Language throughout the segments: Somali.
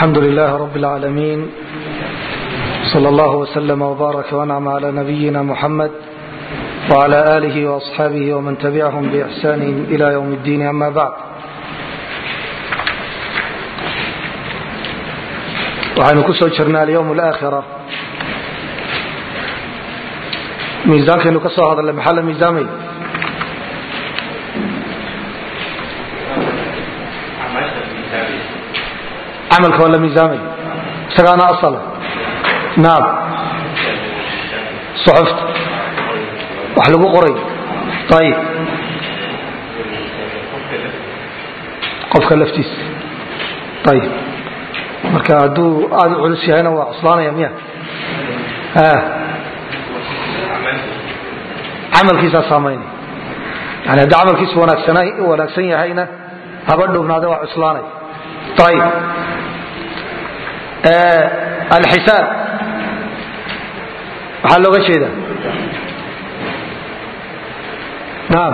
الحمد لله رب العالمين صلى الله وسلم وبارك وانعم على نبينا محمد وعلى آله وأصحابه ومن تبعهم بإحسان إلى يوم الدين أما بعد waxaynu ku soo jirnay alyowm alaakhira miisaankaynu ka soo hadalnay maxaa la miisaamay camalka waa la miisaamay isagaana asala naam suxufta wax lagu qoray ayib qofka laftiisa ayib marka hadduu aada u culus yahayna waa cuslaanaya miya camalkiisaa saamaynaya yani haddii camalkiisu wanaagsan yahayna haba dhownaade waa cuslaanaya ayib alxisaab maxaa looga jeeda naam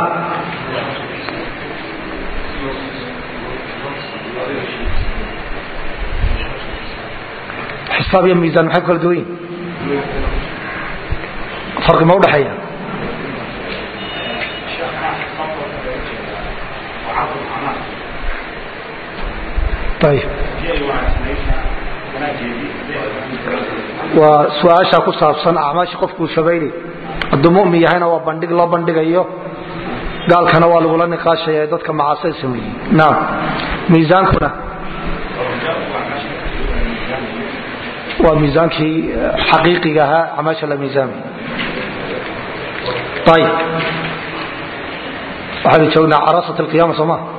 xisaab iyo miisaan maxay ku kala duwan yihin farqi ma udhaxeeya ayib waa su-aasha ku saabsan acmaasha qofkuu sabaynay hadduu mumin yahayna waa bandhig loo bandhigayo gaalkana waa lagula niqaashaya ee dadka macaasida sameeyey naam miisaankuna waa miisaankii xaqiiqiga ahaa acmaasha la miisaamay ayib waxaynu joognaa carasat alqiyama soo ma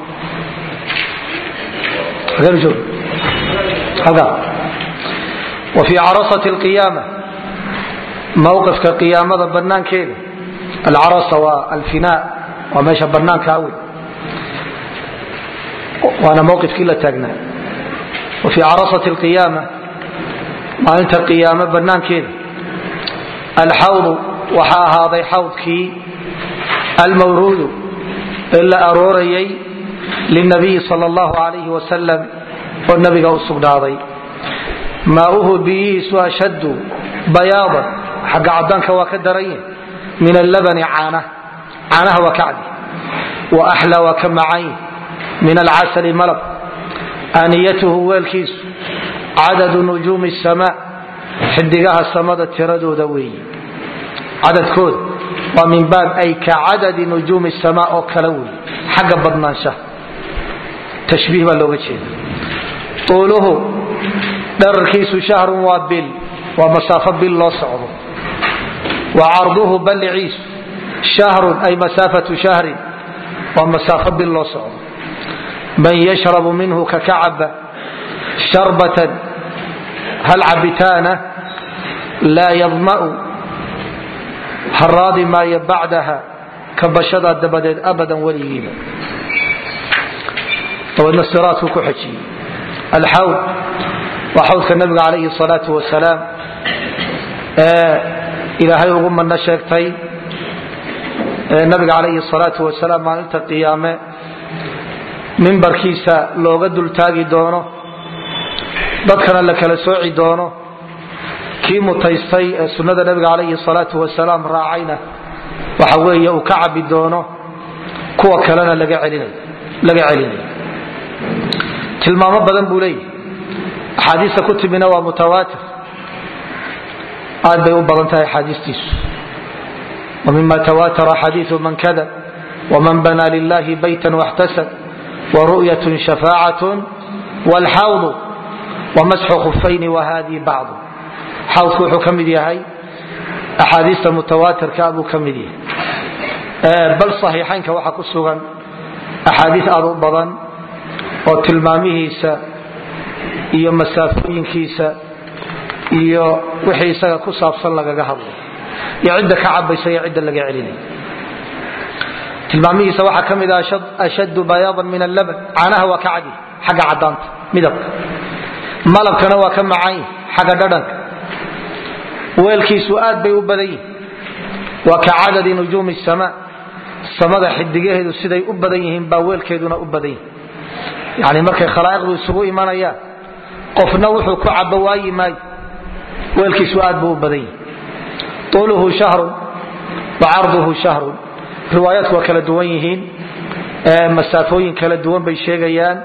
hageenu joog halkaa وفي cرصة القيامة mوqفka قiyaamada banaankeeda alcarasa waa alfinaa waa meesha banaanka awy waana mowqifkii la taagnaa وفي caraصaة القiyaamة maalinta qiyaamo banaankeeda alxawdu waxaa ahaaday xawdkii almawruudu ee la aroorayay lلنabiyi salى الlaه عaليه وasلم oo nabiga u sugnaaday maauhu biyihiisu ashaddu bayaadan xagga cadaanka waa ka daranye min allabani caana caanaha waa ka cadi wa axlaa waa ka macayn min alcasali malab aaniyatuhu weelkiisu cadadu nujuumi samaa xidigaha samada tiradooda weeye cadadkooda waa min baab ay ka cadadi nujuumi samaa oo kale weeye xagga badnaanshaha tashbiih baa looga jeeda uuluhu dherarkiisu shahrun waa bil waa masaafo bil loo socdo wa carduhu balliciisu shahrun ay masaafatu shahrin waa masaafo bil loo socdo man yashrabu minhu kakacaba sharbatan hal cabitaana laa yadma'u haraadi maayo bacdaha kabashadaa dabadeed abadan weligiiba dabeedna siraadku ku xejiyey alxawd waa xawdka nabiga calayhi salaau wasalaam ee ilaahay ugu madno sheegtay nabiga calayhi salaau wasalaam maalinta qiyaame mimbarkiisa looga dultaagi doono dadkana la kala sooci doono kii mutaystay ee sunnada nabiga calayhi salaau wasalaam raacayna waxa weeye uu ka cabi doono kuwa kalena laga celinayo tilmaamo badan buu leeyahy axaadiista ku timina waa mutawaatir aad bay u badan tahay axaadiistiisu wmima tawatara xadiiu man kada wman banaa lilahi bayta waxtasab waru'yat shafaacat wlxawdu wamasxu khufayni wahadii bacdu xawdku wuxuu ka mid yahay axaadiista mutawaatirka buu ka mid yahay bal صaxiixaynka waxaa ku sugan axaadiis aad u badan oo tilmaamihiisa iyo masaafooyinkiisa iyo wixii isaga ku saabsan lagaga hadlay iyo cidda ka cabaysa iyo cidda laga celinay tilmaamihiisa waxaa ka mid ah ashaddu bayaadan min allaban caanaha waa ka cadi xagga cadaanta midabka malabkana waa ka macayn xagga dhadhanka weelkiisu aad bay u badan yihin waa ka cadadi nujuumi samaa samada xidigaheedu siday u badan yihiin baa weelkeeduna u badan yihin yani markay khalaa'iqdu isugu imanayaan qofna wuxuu ku cabo waayi maayo weelkiisu aad buu u badan yahi tuuluhu shahrun wa carduhu shahrun riwaayaadku waa kala duwan yihiin masaafooyin kala duwan bay sheegayaan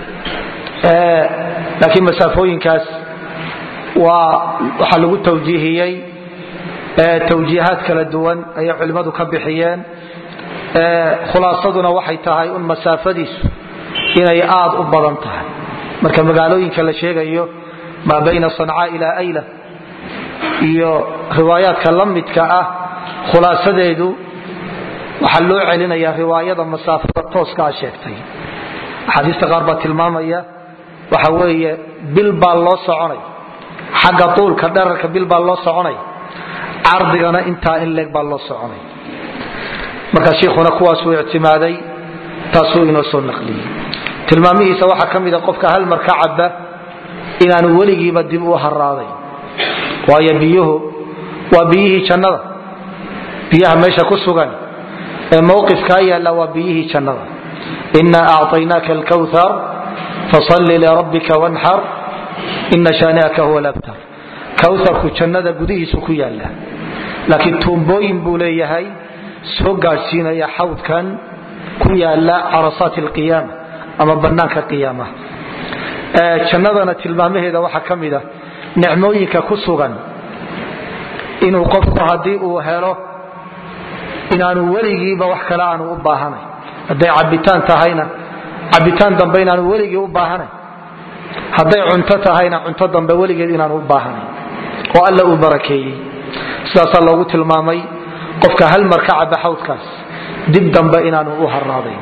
laakiin masaafooyinkaas waa waxaa lagu tawjiihiyey tawjiihaad kala duwan ayay culimmadu ka bixiyeen khulaasaduna waxay tahay un masaafadiisu inay aad u badan tahay marka magaalooyinka la sheegayo maa bayna sancaa ilaa ayla iyo riwaayaadka la midka ah khulaasadeedu waxaa loo celinaya riwaayada masaafada tooskaa sheegtay axaadiista qaar baa tilmaamaya waxa weeye bil baa loo soconay xagga tuulka dherarka bil baa loo soconay cardigana intaa in leeg baa loo soconay marka shiikhuna kuwaasuu ictimaaday taasuu inoo soo naqliyey tilmaamihiisa waxaa ka mida qofka hal mar ka caba inaanu weligiiba dib u haraaday waayo biyuhu waa biyihii jannada biyaha meesha ku sugan ee mowqifkaa yaalla waa biyihii jannada inaa acطaynaaka alkawthar fasalli lirabbika wanxar ina shaani'aka huwa labtar kawharku jannada gudihiisu ku yaalla laakiin tuumbooyin buu leeyahay soo gaadhsiinaya xawdkan ku yaala carasaat alqiyaama ama bannaanka qiyaamaha jannadana tilmaamaheeda waxaa ka mid a nicmooyinka ku sugan inuu qofku haddii uu helo inaanu weligiiba wax kale aanu u baahanayn hadday cabitaan tahayna cabitaan dambe inaanu weligii u baahanayn hadday cunto tahayna cunto dambe weligeed inaanu u baahanayn oo alla uu barakeeyey sidaasaa loogu tilmaamay qofka hal mar ka caba xawdkaas dib dambe inaanu u haraadayn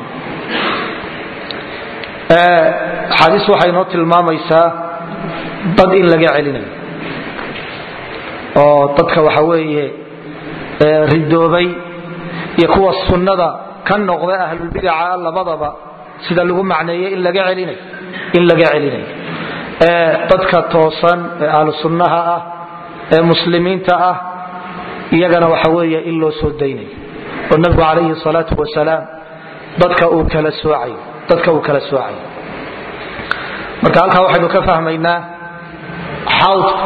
axaadiis waxay noo tilmaamaysaa dad in laga celinayo oo dadka waxa weeye ridoobay iyo kuwa sunnada ka noqda ahlulbidaca labadaba sida lagu macneeyey in laga celinayo in laga celinayo dadka toosan ee ahlu sunnaha ah ee muslimiinta ah iyagana waxa weeye in loo soo daynayo oo nabigu calayhi salaatu wasalaam dadka uu kala soocayo dadka uu kala soocayo marka halkaa waxaynu ka fahmaynaa xawdku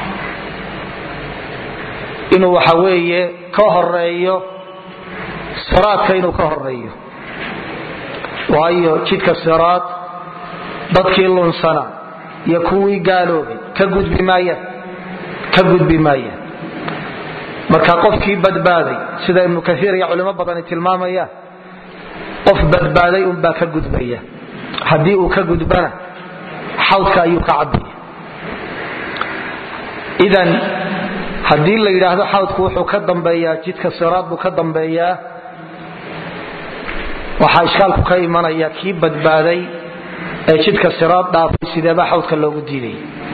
inuu waxa weeye ka horeeyo siraadka inuu ka horeeyo waayo jidka siraad dadkii lunsana iyo kuwii gaaloobay ka gudbi maayaan ka gudbi maayaan marka qofkii badbaaday sida ibnu kaiir iyo culimo badani tilmaamayaan qof badbaaday unbaa ka gudbaya haddii uu ka gudbana xawdka ayuu ka cabaya idan haddii la yidhaahdo xawdku wuxuu ka dambeeyaa jidka siraad buu ka dambeeyaa waxaa ishkaalku ka imanaya kii badbaaday ee jidka siraad dhaafay sideebaa xawdka loogu diiday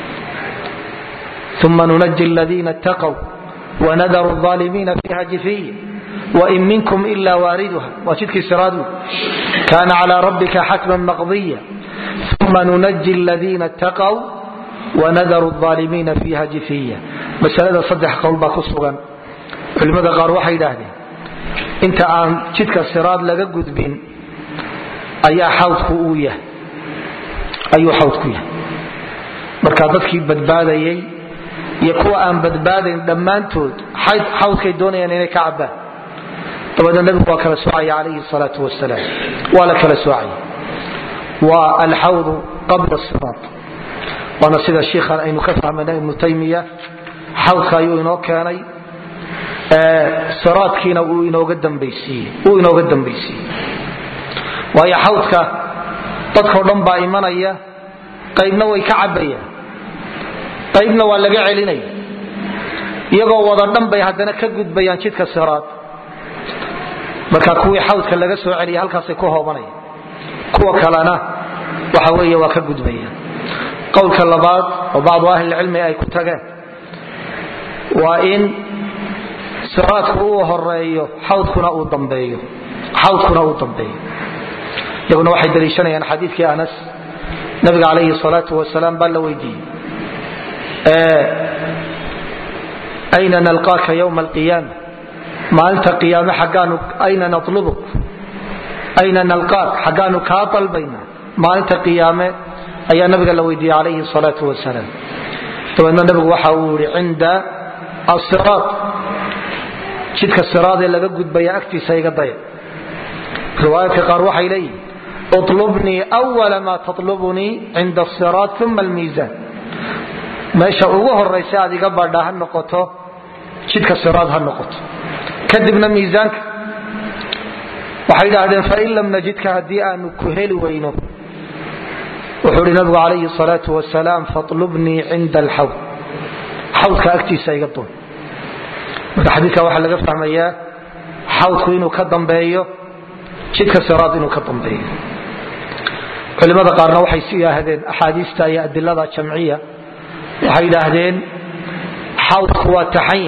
uma nunaji ladiina ittaqw wanadaru aalimiina fiiha jifiya wain minkum ila waariduha waa jidkii siraad kaana calى rabbika xatman maqdiya uma nunaji ladiina ittaqw wanadaru aalimiina fiiha jifiya masalada saddex qowl baa ku sugan culimmada qaar waxay idhaahdeen inta aan jidka siraad laga gudbin ayaa xawdku uu yahay ayuu xawdku yahay marka dadkii badbaadayay iyo kuwa aan badbaadayn dhammaantood xawdkay doonayaan inay ka cabaan dabeedna nabigu waa kala soocaya calayhi salaatu wasalaam waa la kala soocaya waa alxawdu qabla siraad waana sida shiikhan aynu ka fahmayna ibnu taymiya xawdka ayuu inoo keenay siraadkiina uu inooga dambaysiiyey waayo xawdka dadkao dhan baa imanaya qaybna way ka cabayaan qaybna waa laga celinaya iyagoo wada dhan bay haddana ka gudbayaan jidka siraad marka kuwii xawdka laga soo celiya halkaasay ku hoobanaya kuwa kalena waxa weeye waa ka gudbayaan qowlka labaad oo bacdu ahlilcilmi ay ku tageen waa in siraadku uu horeeyo xawdkuna uu dambeeyo xawdkuna uu dambeeyo iyaguna waxay daliishanayaan xadiidkii anas nabiga calayhi salaatu wasalaam baa la weydiiyey ayna nalqaaka ywma alqiyaama maalinta qiyaame xaggaanu ayna natlubuk ayna nalqaak xaggaanu kaa dalbayna maalinta qiyaame ayaa nabiga la weydiiyey calayhi salaau wasalaam dabeedna nabigu waxa uu yihi cinda asiraad jidka siraadee laga gudbaya agtiisa iga daya riwaayaadka qaar waxay leeyihin utlubnii wala maa tatlubunii cinda asiraad uma almiisaan meesha ugu horaysa aad iga badha ha noqoto jidka siraad ha noqoto kadibna miisaanka waxay idhaahdeen fain lam najidka haddii aanu ku heli weyno wuxuu ihi nabigu calayhi salaau wasalaam fatlubnii cinda alxawd xawdka agtiisa iga doon marka xadiika waxaa laga fahmayaa xawdku inuu ka dambeeyo jidka siraad inuu ka dambeeyo culimada qaarna waxay si yidhaahdeen axaadiista iyo adilada jamciya waxay yidhaahdeen xawdku waa taxanya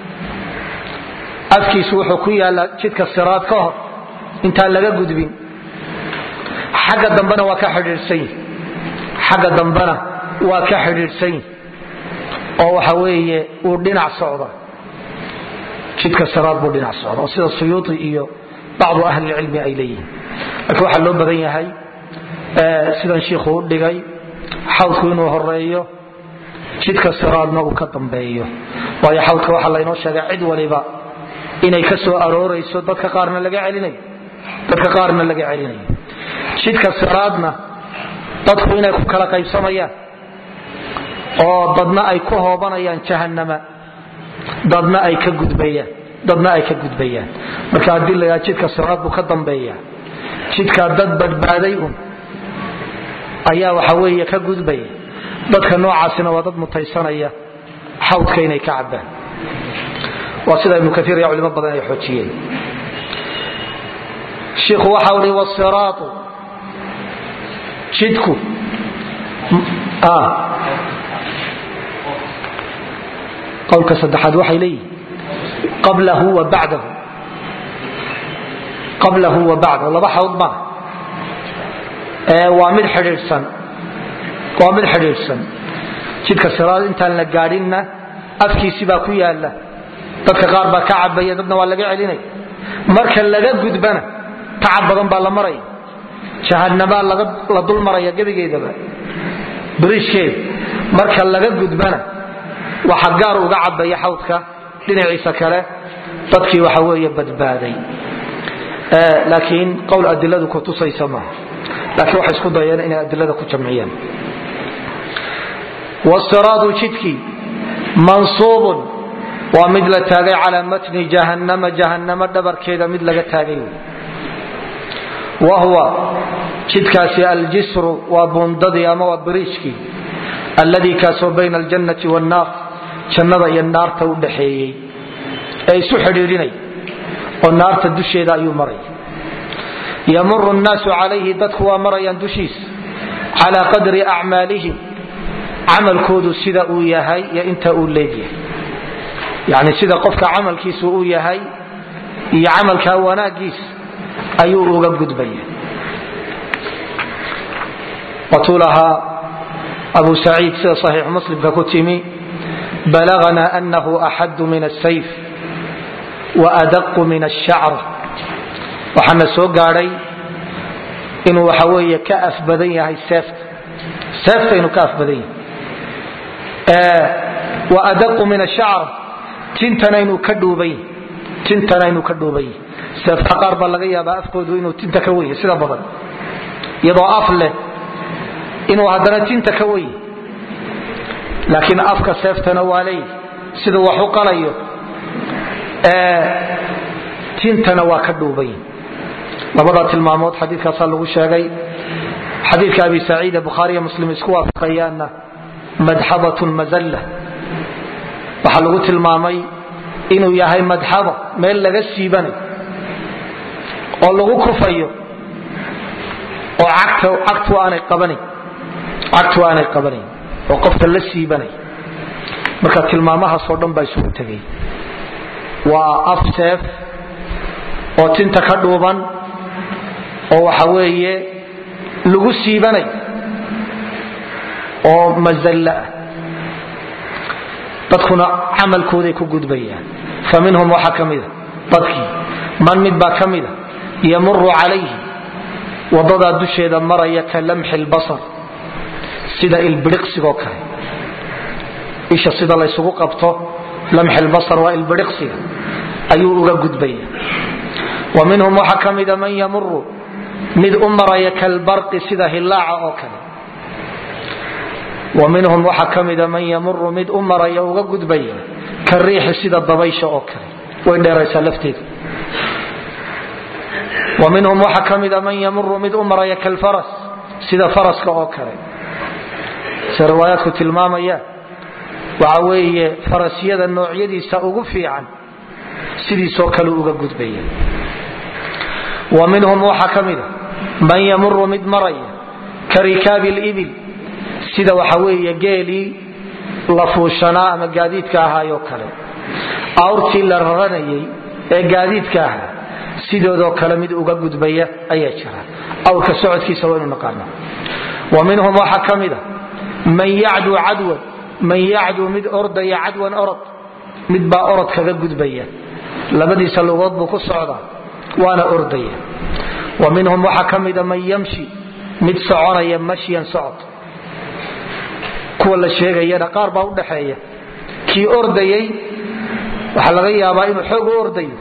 afkiisu wuxuu ku yaallaa jidka siraad ka hor intaan laga gudbin xagga dambena waa ka xidhiidhsan yihi xagga dambena waa ka xidhiidhsan yihi oo waxa weeye uu dhinac socda jidka siraad buu dhinac socda oo sida suyuuti iyo bacdu ahlilcilmi ay leeyihiin laakiin waxaa loo badan yahay sidan shiikhu u dhigay xawdku inuu horeeyo jidka siraadna uu ka dambeeyo waayo xawdka waxaa laynoo sheegay cid waliba inay ka soo aroorayso dadka qaarna laga celinayo dadka qaarna laga celinayo jidka siraadna dadku inay ku kala qaybsamayaan oo dadna ay ku hoobanayaan jahanama dadna ay ka gudbayaan dadna ay ka gudbayaan marka haddii la yidhaha jidka siraad buu ka dambeeya jidkaa dad badbaaday un ayaa waxa weeye ka gudbaya dadka noocaasina waa dad mutaysanaya xawdka inay ka cabaan waa sida ibnu kaiir iyo culimo badan ay xoojiyeen shiikhu waxa ui wasiraatu jidku qowlka saddexaad waxay leeyihin qablahu wa bacdahu qablahu wa bacdahu laba xawd ma waa mid xidhiidhsan waa mid xidhiidhsan jidka siraad intaan la gaadhinna afkiisi baa ku yaala dadka qaar baa ka cabaya dadna waa laga celinaya marka laga gudbana tacab badan baa la maraya jahanabaa la dul maraya gebigeedaba biriishkeeda marka laga gudbana waxa gaar uga cabaya xawdka dhinaciisa kale dadkii waxa weeye badbaaday laakiin qowl adiladu ku tusaysa maaha laakiin waxay isku dayeen inay adilada ku jamciyaan wasiraadu jidkii mansuubun waa mid la taagay calaa matni jahannama jahannamo dhabarkeeda mid laga taagay wa huwa jidkaasi aljisru waa buundadii ama waa biriijkii alladii kaasoo bayna aljannati wannaar jannada iyo naarta u dhaxeeyey ee isu xidhiidhinay oo naarta dusheeda ayuu maray yamuru nnaasu calayhi dadku waa marayaan dushiis calaa qadri acmaalihim camalkoodu sida uu yahay iyo inta uu leegyahay yani sida qofka camalkiisu uu yahay iyo camalka wanaagiis ayuu uga gudbaya watuu lahaa abu saciid sida saxiix muslimka ku timi balagna anahu axadu min asayf waadaqu min ashacr waxaana soo gaadhay inuu waxa weeye ka af badan yahay seefta seefta inuu ka af badan yahay waadaqu min ashacr tintana inuu ka dhuuban tintana inuu ka dhuuban yahay seefta qaar baa laga yaabaa afkoodu inuu tinta ka wenya sida badan iyadoo af leh inuu haddana tinta ka wenya laakiin afka seeftana waa leey siduu wax u qalayo tintana waa ka dhuuban labada tilmaamood xadiikaasaa lagu sheegay xadiika abi saciid bukhaariy muslim isku waafaqayaanna madxabatun mazalla waxaa lagu tilmaamay inuu yahay madxaba meel laga siibanayo oo lagu kufayo oo cagtu aanay qabanayn oo qofka la siibanay marka tilmaamahaasoo dhan baa isugu tegay waa af seef oo tinta ka dhuuban oo waxa weeye lagu siibanay oo mazalla ah dadkuna camalkooday ku gudbayaan fa minhum waxaa ka mida dadkii man mid baa ka mida yamuru calayhi wadadaa dusheeda maraya ka lamxi lbasar sida ilbiriqsigoo kale isha sida laysugu qabto lamxilbasar waa ilbiriqsiga ayuu uga gudbaya wa minhum waxaa ka mida man yamuru mid u maraya kalbarqi sida hilaaca oo kale wa minhum waxaa ka mida man yamuru mid u maraya uga gudbaya ka riixi sida dabaysha oo kale way dheeraysaa lafteedu wa minhum waxaa ka mida man yamuru mid u maraya kalfaras sida faraska oo kale se riwaayaadku tilmaamaya waxa weeye farasyada noocyadiisa ugu fiican sidiisoo kale uga gudbaya wa minhum waxaa ka mida man yamuru mid maraya ka rikaabi libil sida waxa weeye geelii la fuushanaa ama gaadiidka ahaayoo kale awrtii la raranayay ee gaadiidka ahaa sidoodoo kale mid uga gudbaya ayaa jira awrka socodkiisa waynu naqaana wa minhum waxaa ka mida man yacduu cadwan man yacduu mid ordaya cadwan orod mid baa orod kaga gudbaya labadiisa lugood buu ku socdaa waana ordaya wa minhum waxaa ka mida man yamshi mid soconaya mashyan socod kuwa la sheegayana qaar baa udhaxeeya kii ordayay waxaa laga yaabaa inuu xoog u ordayo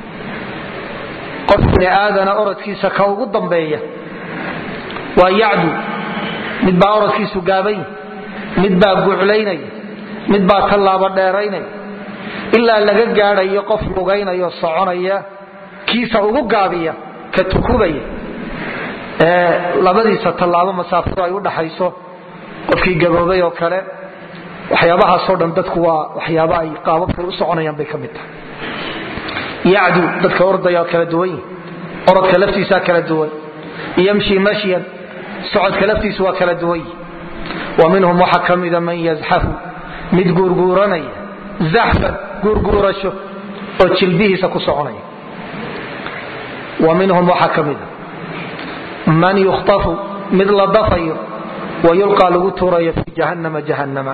qof bini aadana orodkiisa ka ugu dambeeya waa yacdu mid baa orodkiisu gaabanya mid baa guclaynaya mid baa tallaabo dheeraynaya ilaa laga gaadhayo qof lugaynayo soconaya kiisa ugu gaabiya ka tukubaya ee labadiisa tallaabo masaafadu ay u dhaxayso qofkii gaboobay oo kale waxyaabahaasoo dhan dadku waa waxyaaba ay qaababkay u soconayaan bay ka mid tahay yacdu dadka ordaya kala duwan yihi orodka laftiisaa kala duwan yamshi mashyan socodka laftiisu waa kala duwan yihi wa minhum waxaa ka mida man yazxafu mid guurguuranaya zaxfan guurguurasho oo jilbihiisa ku soconaya wa minhum waxaa ka mida man yukhtafu mid la dafayo wa yulqaa lagu tuurayo fi jahanama jahanama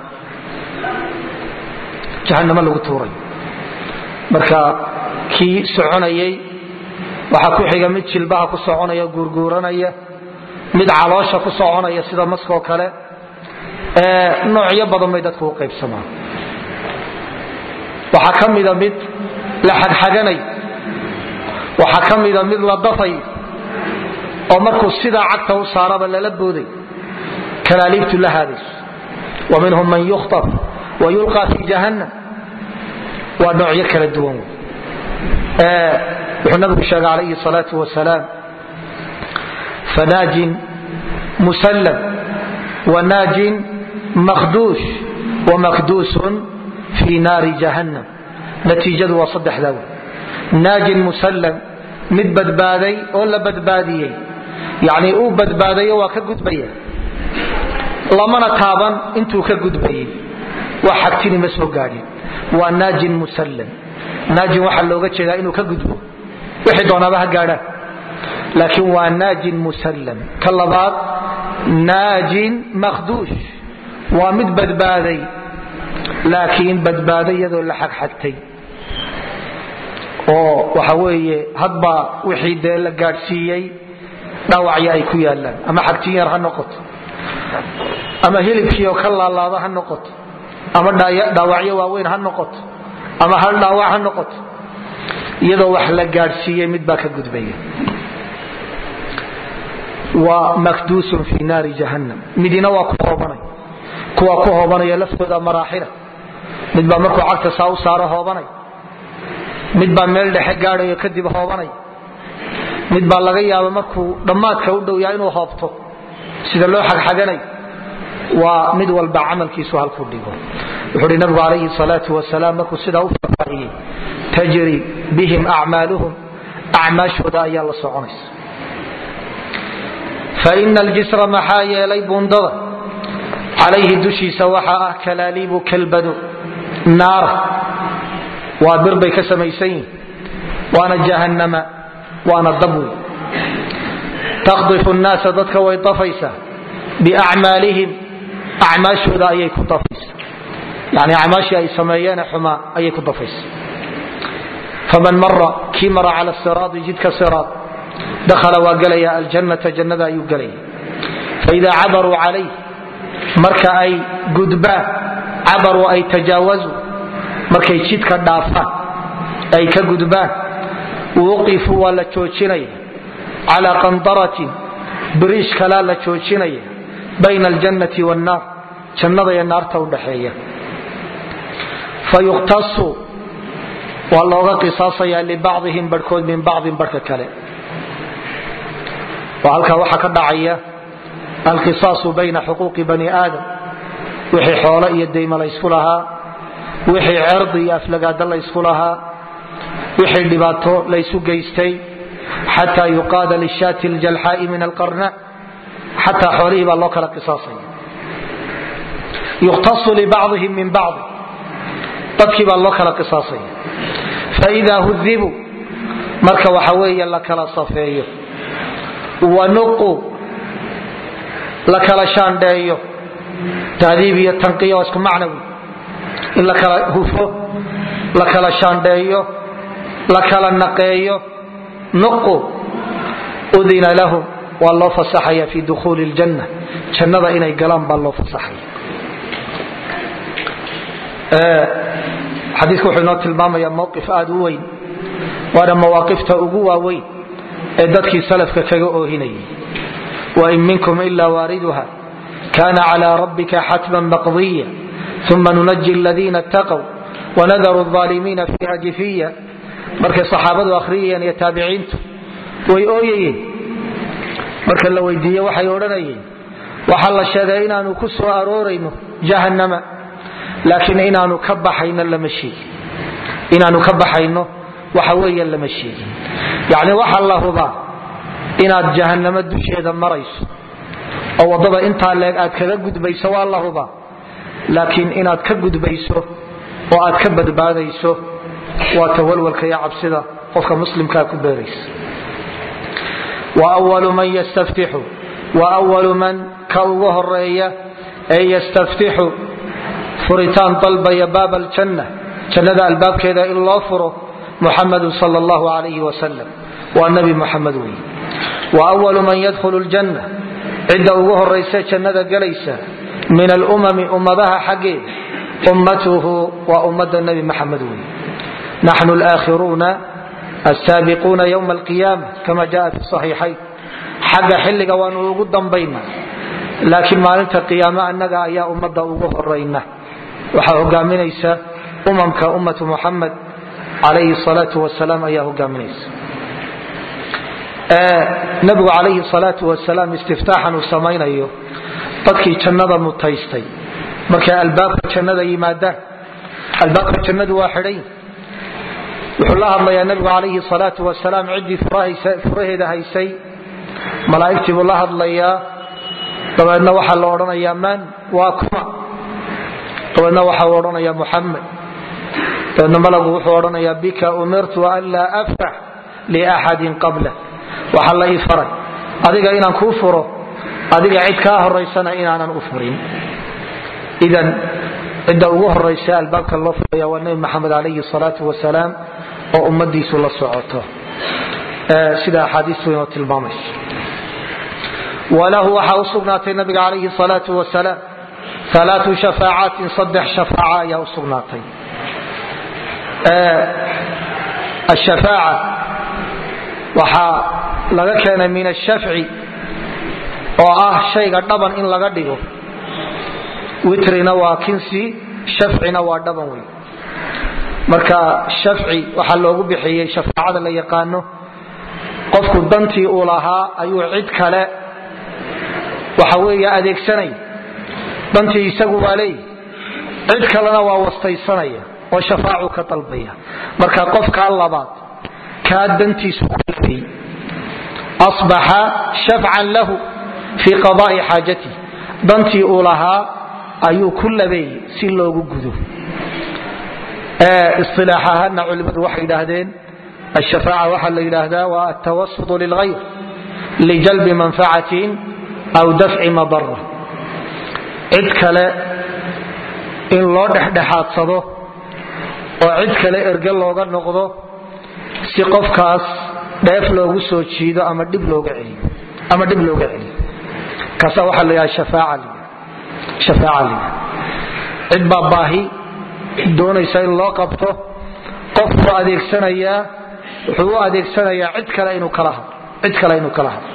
jahanamo lagu tuurayo marka kii soconayay waxaa ku xiga mid jilbaha ku soconaya guurguuranaya mid caloosha ku soconaya sida maskoo kale noocyo badan bay dadku u qaybsamaan waxaa ka mida mid la xagxaganay waxaa ka mida mid la dafay oo markuu sidaa cagta u saaraba lala booday kalaaliibtu la haadayso wa minhum man yukhtab wa yulqaa fi jahannam waa noocyo kala duwan wuxuu nabigu sheegay calayhi salaau wasalaam fanaajin musallam wanaajin makhduush wamakduusun fii naari jahannam natiijadu waa saddexdaa wey naajin musallam mid badbaaday oo la badbaadiyey yacnii uu badbaadayo waa ka gudbaya lamana taaban intuu ka gudbayey wax xagtini ma soo gaadhin waa naajin musallam naajin waxaa looga jeedaa inuu ka gudbo wixii doonaaba ha gaadhaan laakiin waa naajin musallam ka labaad naajin makhduush waa mid badbaaday laakiin badbaado iyadoo la xagxagtay oo waxa weeye hadba wixii dee la gaadhsiiyey dhaawacyo ay ku yaalaan ama xagtin yar ha noqoto ama hilibkii oo ka laalaado ha noqoto ama dhaawacyo waaweyn ha noqoto ama hal dhaawac ha noqoto iyadoo wax la gaadhsiiyey mid baa ka gudbaya waa makduusun fi naari jahannam midina waa ku hoobanay kuwa ku hoobanaya laftooda maraaxila mid baa markuu cagta saa u saaro hoobanay mid baa meel dhexe gaadhayo kadib hoobanay mid baa laga yaaba markuu dhammaadka u dhow yahay inuu hoobto sida loo xagxaganay waa mid walba camalkiisu halkuu dhigo wuxuu hi nabigu calayhi salaau wasalaam markuu sidaa u faahfaahiyey tajri bihim acmaaluhum acmaashooda ayaa la soconaysa faina aljisra maxaa yeelay buundada calayhi dushiisa waxaa ah kalaaliibu kalbado naara waa bir bay ka samaysan yihin waana jahannama waana dabwi takhdifu nnaasa dadka way dafaysaa biacmaalihim acmaashooda ayay ku dafaysa yani acmaashii ay sameeyeene xumaa ayay ku dafaysa faman mara kii mara cala siraadi jidka siraad dakhala waa gelaya aljannata jannada ayuu gelaya faida cabaruu calayh marka ay gudbaan cabaruu ay tajaawazu markay jidka dhaafaan ay ka gudbaan wuqifuu waa la joojinaya calaa qandaratin biriish kalaa la joojinaya bayna aljannati wannaar jannada iyo naarta udhaxeeya fa yuqtasu waa looga qisaasaya libacdihim barhkood min bacdin barhka kale oo halkaa waxaa ka dhacaya alqisaasu bayna xuquuqi bani aadam wixii xoolo iyo dayma laysku lahaa wixii cerdi iyo aflagaada laysku lahaa wixii dhibaato laysu geystay xataa yuqaada lishaati ljalxaai min alqarna xataa xoolihii baa loo kala qisaasaya yuqtasu libacdihim min bacdi dadkii baa loo kala qisaasaya faidaa hudibuu marka waxa weeye la kala safeeyo wanuqu la kala shaandheeyo tahdiib iyo tanqiya waa isku macnawi in la kala hufo la kala shaandheeyo la kala naqeeyo nuqu udina lahum waa loo fasaxaya fi dukhuuli ljanna jannada inay galaan baa loo fasaxaya xadiiku wuxuu inoo tilmaamaya mowqif aad u weyn waana mawaaqifta ugu waaweyn ee dadkii salafka kaga oohinayay wain minkum ila waariduha kana clى rabbika xatma maqdiya uma nunaji ladiina اtaqw wanadaru الظaalimiina fiiha jifiya markay saxaabadu akhriyayeen iyo taabiciintu way ooyayeen marka la weydiiye waxay odhanayeen waxaa la sheegay inaanu ku soo aroorayno jahannama laakiin inaanu ka baxayno lama sheegin inaanu ka baxayno waxa weeye lama sheegin yacni waxa la hubaa inaad jahannamo dusheeda marayso oo waddada intaa leeg aad kaga gudbayso waa la hubaa laakiin inaad ka gudbayso oo aad ka badbaadayso waa tawalwalka iyo cabsida qofka muslimkaa ku beeraysa wawalu man yastaftixu wawalu man ka ugu horeeya ee yastaftixu furitaan dalbaya baab aljanna jannada albaabkeeda in loo furo muxamadu sal allahu alayhi wasalam waa nabi muxamed wey wawalu man yadkhulu ljanna cidda ugu horaysa jannada gelaysa min alumami ummadaha xaggeeda ummatuhu waa ummada nabi maxamed wey naxnu laakhiruuna asaabiquuna ywma alqiyaama kama jaa fi saxiixayn xagga xilliga waanu ugu dambayna laakiin maalinta qiyaame annaga ayaa ummadda ugu horayna waxaa hogaaminaysa umamka ummatu muxamed calayhi salaau wasalaam ayaa hogaaminaysa nabigu calayhi salaau wasalaam istiftaaxan uu samaynayo dadkii jannada mutaystay markay albaabka jannada yimaadaan albaabka jannadu waa xidhay wuxuu la hadlayaa nabigu calayhi salaau wasalaam ciddii furaheeda haysay malaa'igtii buu la hadlayaa dabeedna waxaa la odhanayaa man waa kuma dabeedna waxaa odhanayaa muxamed dabeedna malagu wuxuu odhanayaa bika umirtu an laa aftax liaxadin qabla waxaa la ii faray adiga inaan kuu furo adiga cid kaa horaysana inaanan u furin idan cidda ugu horaysa albaabka loo furaya waa nabi maxamed calayhi salaau wasalaam oo ummadiisu la socoto sida axaadiistu inoo tilmaamayso walahu waxaa u sugnaatay nabiga calayhi salaau wasalaam alaau shafaacaatin saddex shafaaca ayaa u sugnaatay ashafaaca waxaa laga keenay min ashafci oo ah shayga dhaban in laga dhigo witrina waa kinsi shafcina waa dhaban wey marka shafci waxaa loogu bixiyey shafaacada la yaqaano qofku dantii uu lahaa ayuu cid kale waxa weeye adeegsanaya dantii isagu waa leeyahy cid kalena waa wastaysanaya oo shafaacu ka dalbaya marka qofkaa labaad kaa dantiisu kuleeyey asbaxa shafcan lahu fii qadaai xaajatih dantii uu lahaa ayuu ku labeeyey si loogu gudo isilaax ahaana culimmadu waxay yidhaahdeen ashafaaca waxaa la yidhaahdaa waa altawasutu lilghayr lijalbi manfacatin aw dafci madara cid kale in loo dhexdhexaadsado oo cid kale erge looga noqdo si qofkaas dheef loogu soo jiido ama dhib looga celiyo kaasa waxaa la yidhaha shafaaca shafaaca lida cid baa baahi doonaysa in loo qabto qofku adeegsanayaa wuxuu u adeegsanayaa cid kale inuu kala hadlo cid kale inuu kala hadlo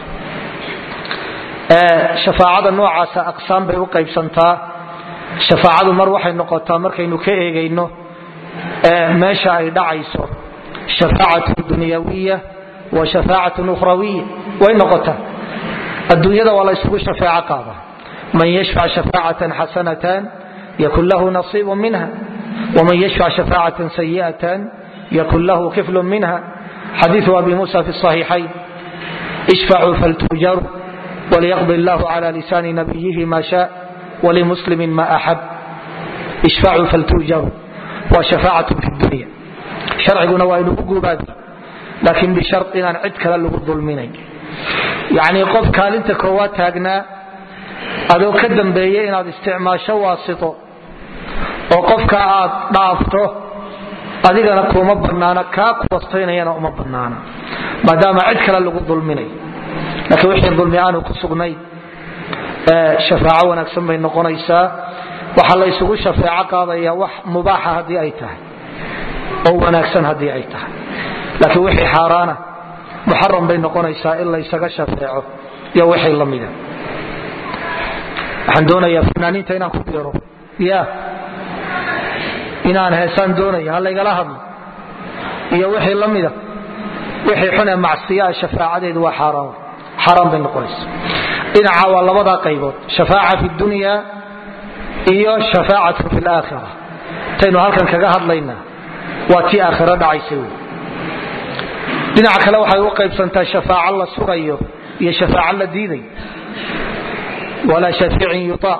shafaacada noocaasa aqsaam bay u qaybsantaa shafaacadu mar waxay noqotaa markaynu ka eegayno meesha ay dhacayso shafaacatu dunyawiya wa shafaacatun ukhrawiya way noqotaa adduunyada waa la isugu shafeeco qaada man yashfac shafaacatan xasanatan yakun lahu nasiibu minha wman yashfac shafaacatan sayi'atan yakun lahu kiflu minha xadiiu abi musa fi صaxiixayn ishfacuu faltujaru walyaqdi allahu cala lisaani nabiyihi ma sha walimuslimi ma axab ishfacuu faltujaru waa shafaacatu fi dunya sharciguna waa inugu guubaabi laakiin bishar inaan cid kale lagu dulminayn yacnii qof kaalinta koowaad taagnaa adoo ka dambeeya inaad isticmaasho waasito oo qofka aad dhaafto adigana kuma banaana kaa kuwastaynayana uma banaana maadaama cid kale lagu dulminayo laakiin wixii dulmi aanu ku sugnayn shafaaco wanaagsan bay noqonaysaa waxaa la isugu shafeeco qaadaya wax mubaaxa haddii ay tahay oo wanaagsan haddii ay tahay laakiin wixii xaaraana muxaram bay noqonaysaa in laysaga shafeeco iyo wixii la mida waxaan doonayaa fanaaniinta inaan ku biiro ya inaan heesaan doonaya ha laygala hadlo iyo wixii la mida wixii xunee macsiyaa shafaacadeedu waa xaaraan xaaraan bay noqonaysa dhinaca waa labadaa qaybood shafaaca fi dunya iyo shafaacatu fi laakhira taynu halkan kaga hadlaynaa waa tii aakhiro dhacaysa wey dhinaca kale waxay u qaybsantaa shafaaco la sugayo iyo shafaaco la diidayo walaa shafiicin yutaa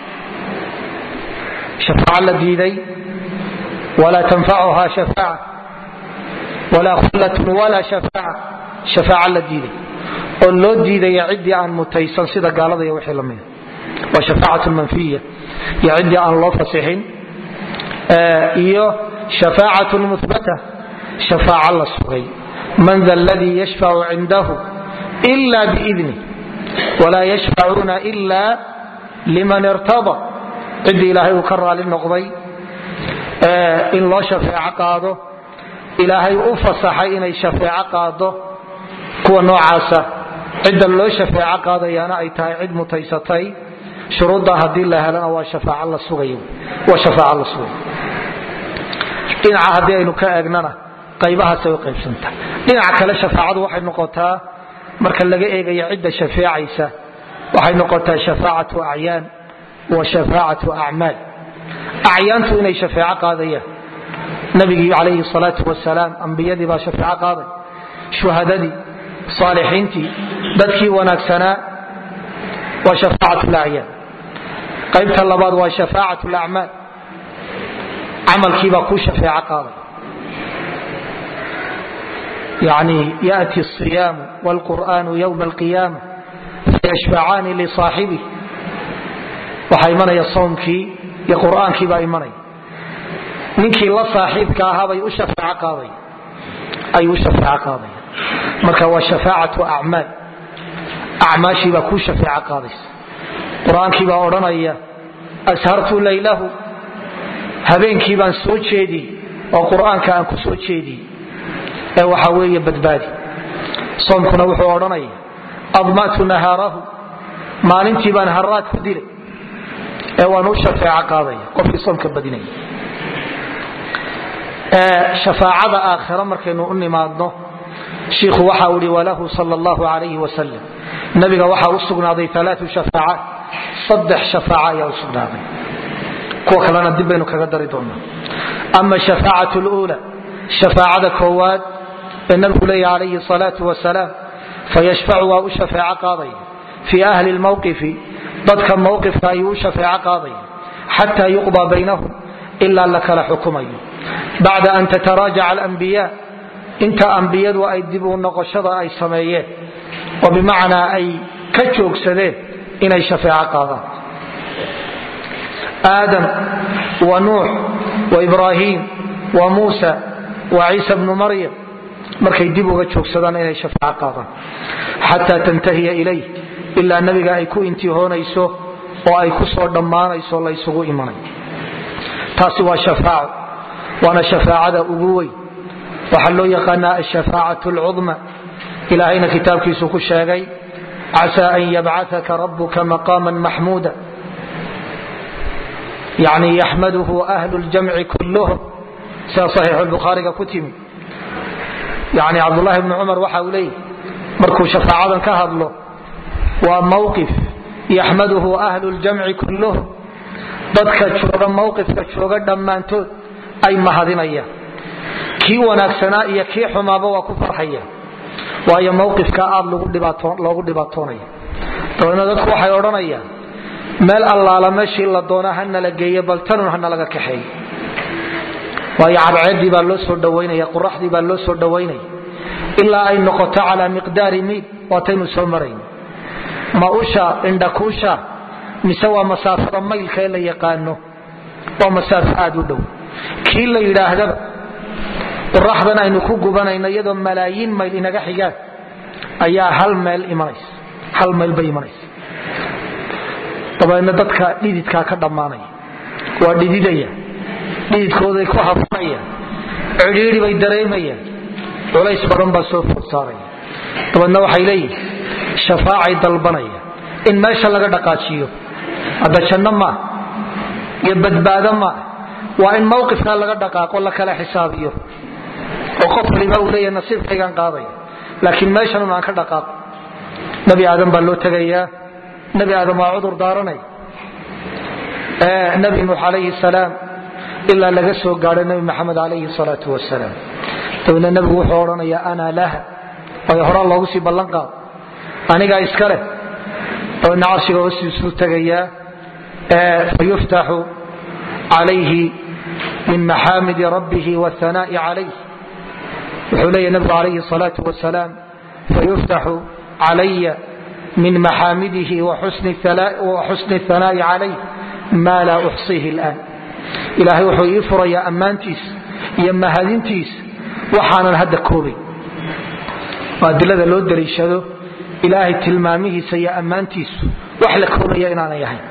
shafaaco la diiday walaa tanfacuha shafaaca walaa khullatun walaa shafaaca shafaaco la diiday oo loo diidaya ciddii aan mutaysan sida gaalada iyo wixii lamida waa shafaacatu manfiya iyo ciddii aan loo fasixin iyo shafaacatu muhbata shafaaco la sugay man da ladii yashfacu cindahu ila biidni walaa yashfacuuna ila liman irtada ciddii ilaahay uu ka raali noqday in loo shafeeco qaado ilaahay u fasaxay inay shafeeco qaado kuwa noocaasa cidda loo shafeeco qaadayaana ay tahay cid mutaysatay shuruudda haddii la helana waa shafaac la sugay dhinaca haddii aynu ka eegnana qaybahaasay u qaybsanta dhinaca kale shafaacadu waxay noqotaa marka laga eegayo cidda shafeecaysa waxay noqotaa shafaacatu acyaan wa shafaacatu acmaal acyaantu inay shafeeco qaadayaan nabigii calayhi salaatu wasalaam ambiyadii baa shafeeco qaaday shuhadadii saalixiintii dadkii wanaagsanaa waa shafaacat lacyaan qaybta labaad waa shafaacat lacmaal camalkiibaa kuu shafeeco qaaday yani yati الصiyaamu wاlqur'anu ywma اlqiyaama fayashfacaani lisaaxibih waxaa imanaya soomkii iyo qur'aankii baa imanaya ninkii la saaxiibka ahaabay u shafeeco qaaday ayuu u shafeeco qaadaya marka waa shafaacatu acmaal acmaashii baa kuu shafeeco qaadaysa qur-aankii baa odhanaya ashartu laylahu habeenkii baan soo jeediyey oo qur'aanka aan ku soo jeediyey ee waxa weeye badbaadi soomkuna wuxuu odhanaya adma'tu nahaarahu maalintii baan haraad ku dilay ee waan u shafeeco qaadaya qofkii soomka badinaya shafaacada aakhira markaynu u nimaadno shiikhu waxa uu ihi walahu sal allahu alayhi wasalam nabiga waxaa u sugnaaday alaau shafaacaat saddex shafaaca ayaa u sugnaaday kuwa kalena dib baynu kaga dari doonaa ama shafaacat luula shafaacada koowaad ee nabigu leeya calayhi salaau wasalaam fayashfacu waa u shafeeco qaadaya fii ahli lmowqifi dadka mowqifka ayuu u shafeeco qaadaya xataa yuqdaa baynahum ilaa la kala xukumayo bacda an tataraajaca alambiya inta ambiyadu ay dib u noqoshada ay sameeyeen oo bimacnaa ay ka joogsadeen inay shafeeco qaadaan aadam wa nuux wa ibraahim wa muusa wa ciisa bnu maryam markay dib uga joogsadaan inay shafeeco qaadaan xataa tantahiya ilayh ilaa nabiga ay ku intihoonayso oo ay ku soo dhammaanayso la ysugu imanay taasi waa shafaaco waana shafaacada ugu weyn waxaa loo yaqaanaa ashafaacat alcudma ilaahayna kitaabkiisu ku sheegay casaa an yabcataka rabuka maqaama maxmuuda yani yaxmaduhu ahlu ljamci kulluhum sida saxiixu lbukhaariga ku timi yani cabdulahi bni cumar waxa uu leeyahy markuu shafaacadan ka hadlo waa mawqif yaxmaduhu ahlu ljamci kulluhum dadka jooga mawqifka jooga dhammaantood ay mahadinayaan kii wanaagsanaa iyo kii xumaaba waa ku farxaya waayo mawqifka aad loogu dhibaatoonaya dabeedna dadku waxay odhanayaan meel allaala meeshii la doona hanala geeye bal tanun hanalaga kaxeey waayo cadceedii baa loo soo dhawaynaya quraxdii baa loo soo dhawaynaya ilaa ay noqoto calaa miqdaari miil waataynu soo marayn ma usha indhakuusha mise waa masaafada maylka ee la yaqaano waa masaafo aad u dhow kii la yidhaahdaba quraxdan aynu ku gubanayno iyadoo malaayiin mayl inaga xigaan ayaa hal meel imanaysa hal mayl bay imanaysa dabeedna dadka dhididkaa ka dhammaanaya waa dhididaya dhididkooday ku hafanayaan cidhiidhi bay dareemayaan culays badan baa soo food saaraya dabeedna waxay leeyihin shafaacay dalbanaya in meesha laga dhaqaajiyo hadda janno maa iyo badbaado maa waa in mawqifkaa laga dhaqaaqo la kala xisaabiyo oo qof waliba uu leeyahay nasiibkaygaan qaadaya laakiin meeshanun aan ka dhaqaaqo nebi aadan baa loo tegayaa nebi aadan waa cudur daaranaya nebi nuux calayhi salaam ilaa laga soo gaadho nebi maxamed calayhi salaatu wasalaam dabeedna nebigu wuxuu odhanayaa ana laha waayo horaa loogu sii ballan qaado anigaa iska leh dabeedna carshiga hoostiisuu tegayaa fayuftaxu calayhi min maxaamidi rabbihi wاhanaa'i calayh wuxuu leeyahy nebigu calayhi salaatu wasalaam fayuftaxu calaya min maxaamidihi waxusni اhanaa'i calayh maa laa uxsiihi اlآan ilaahay wuxuu ii furayaa ammaantiis iyo mahadintiis waxaanan hadda koobay adilada loo daliishado ilaahay tilmaamihiisa iyo ammaantiisu wax la koobaya inaanay ahayn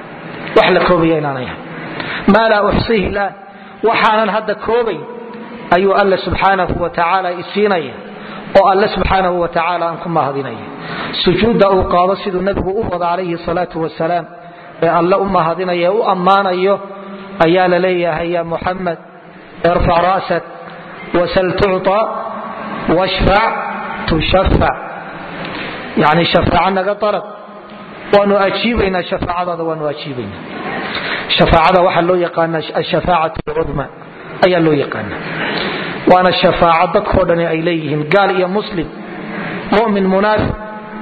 maa laa uxsiihi اlآan waxaanan hadda koobayn ayuu alle subxaanahu wa tacaala isiinaya oo alle subxaanahu wa tacaala aan ku mahadinaya sujuudda uu qaado siduu nebigu u wada calayhi salaatu wasalaam ee alle u mahadinaya u ammaanayo ayaa la leeyahay ya muxamed irfac ra'sak wasal tucطa washfac tushafac yani shafaaca naga dalab waanu ajiibaynaa shafaacadaada waanu ajiibaynaa shafaacada waxaa loo yaqaana ashafaacat alcudma ayaa loo yaqaana waana shafaaco dadkoo dhani ay leeyihiin gaal iyo muslim mumin munaafiq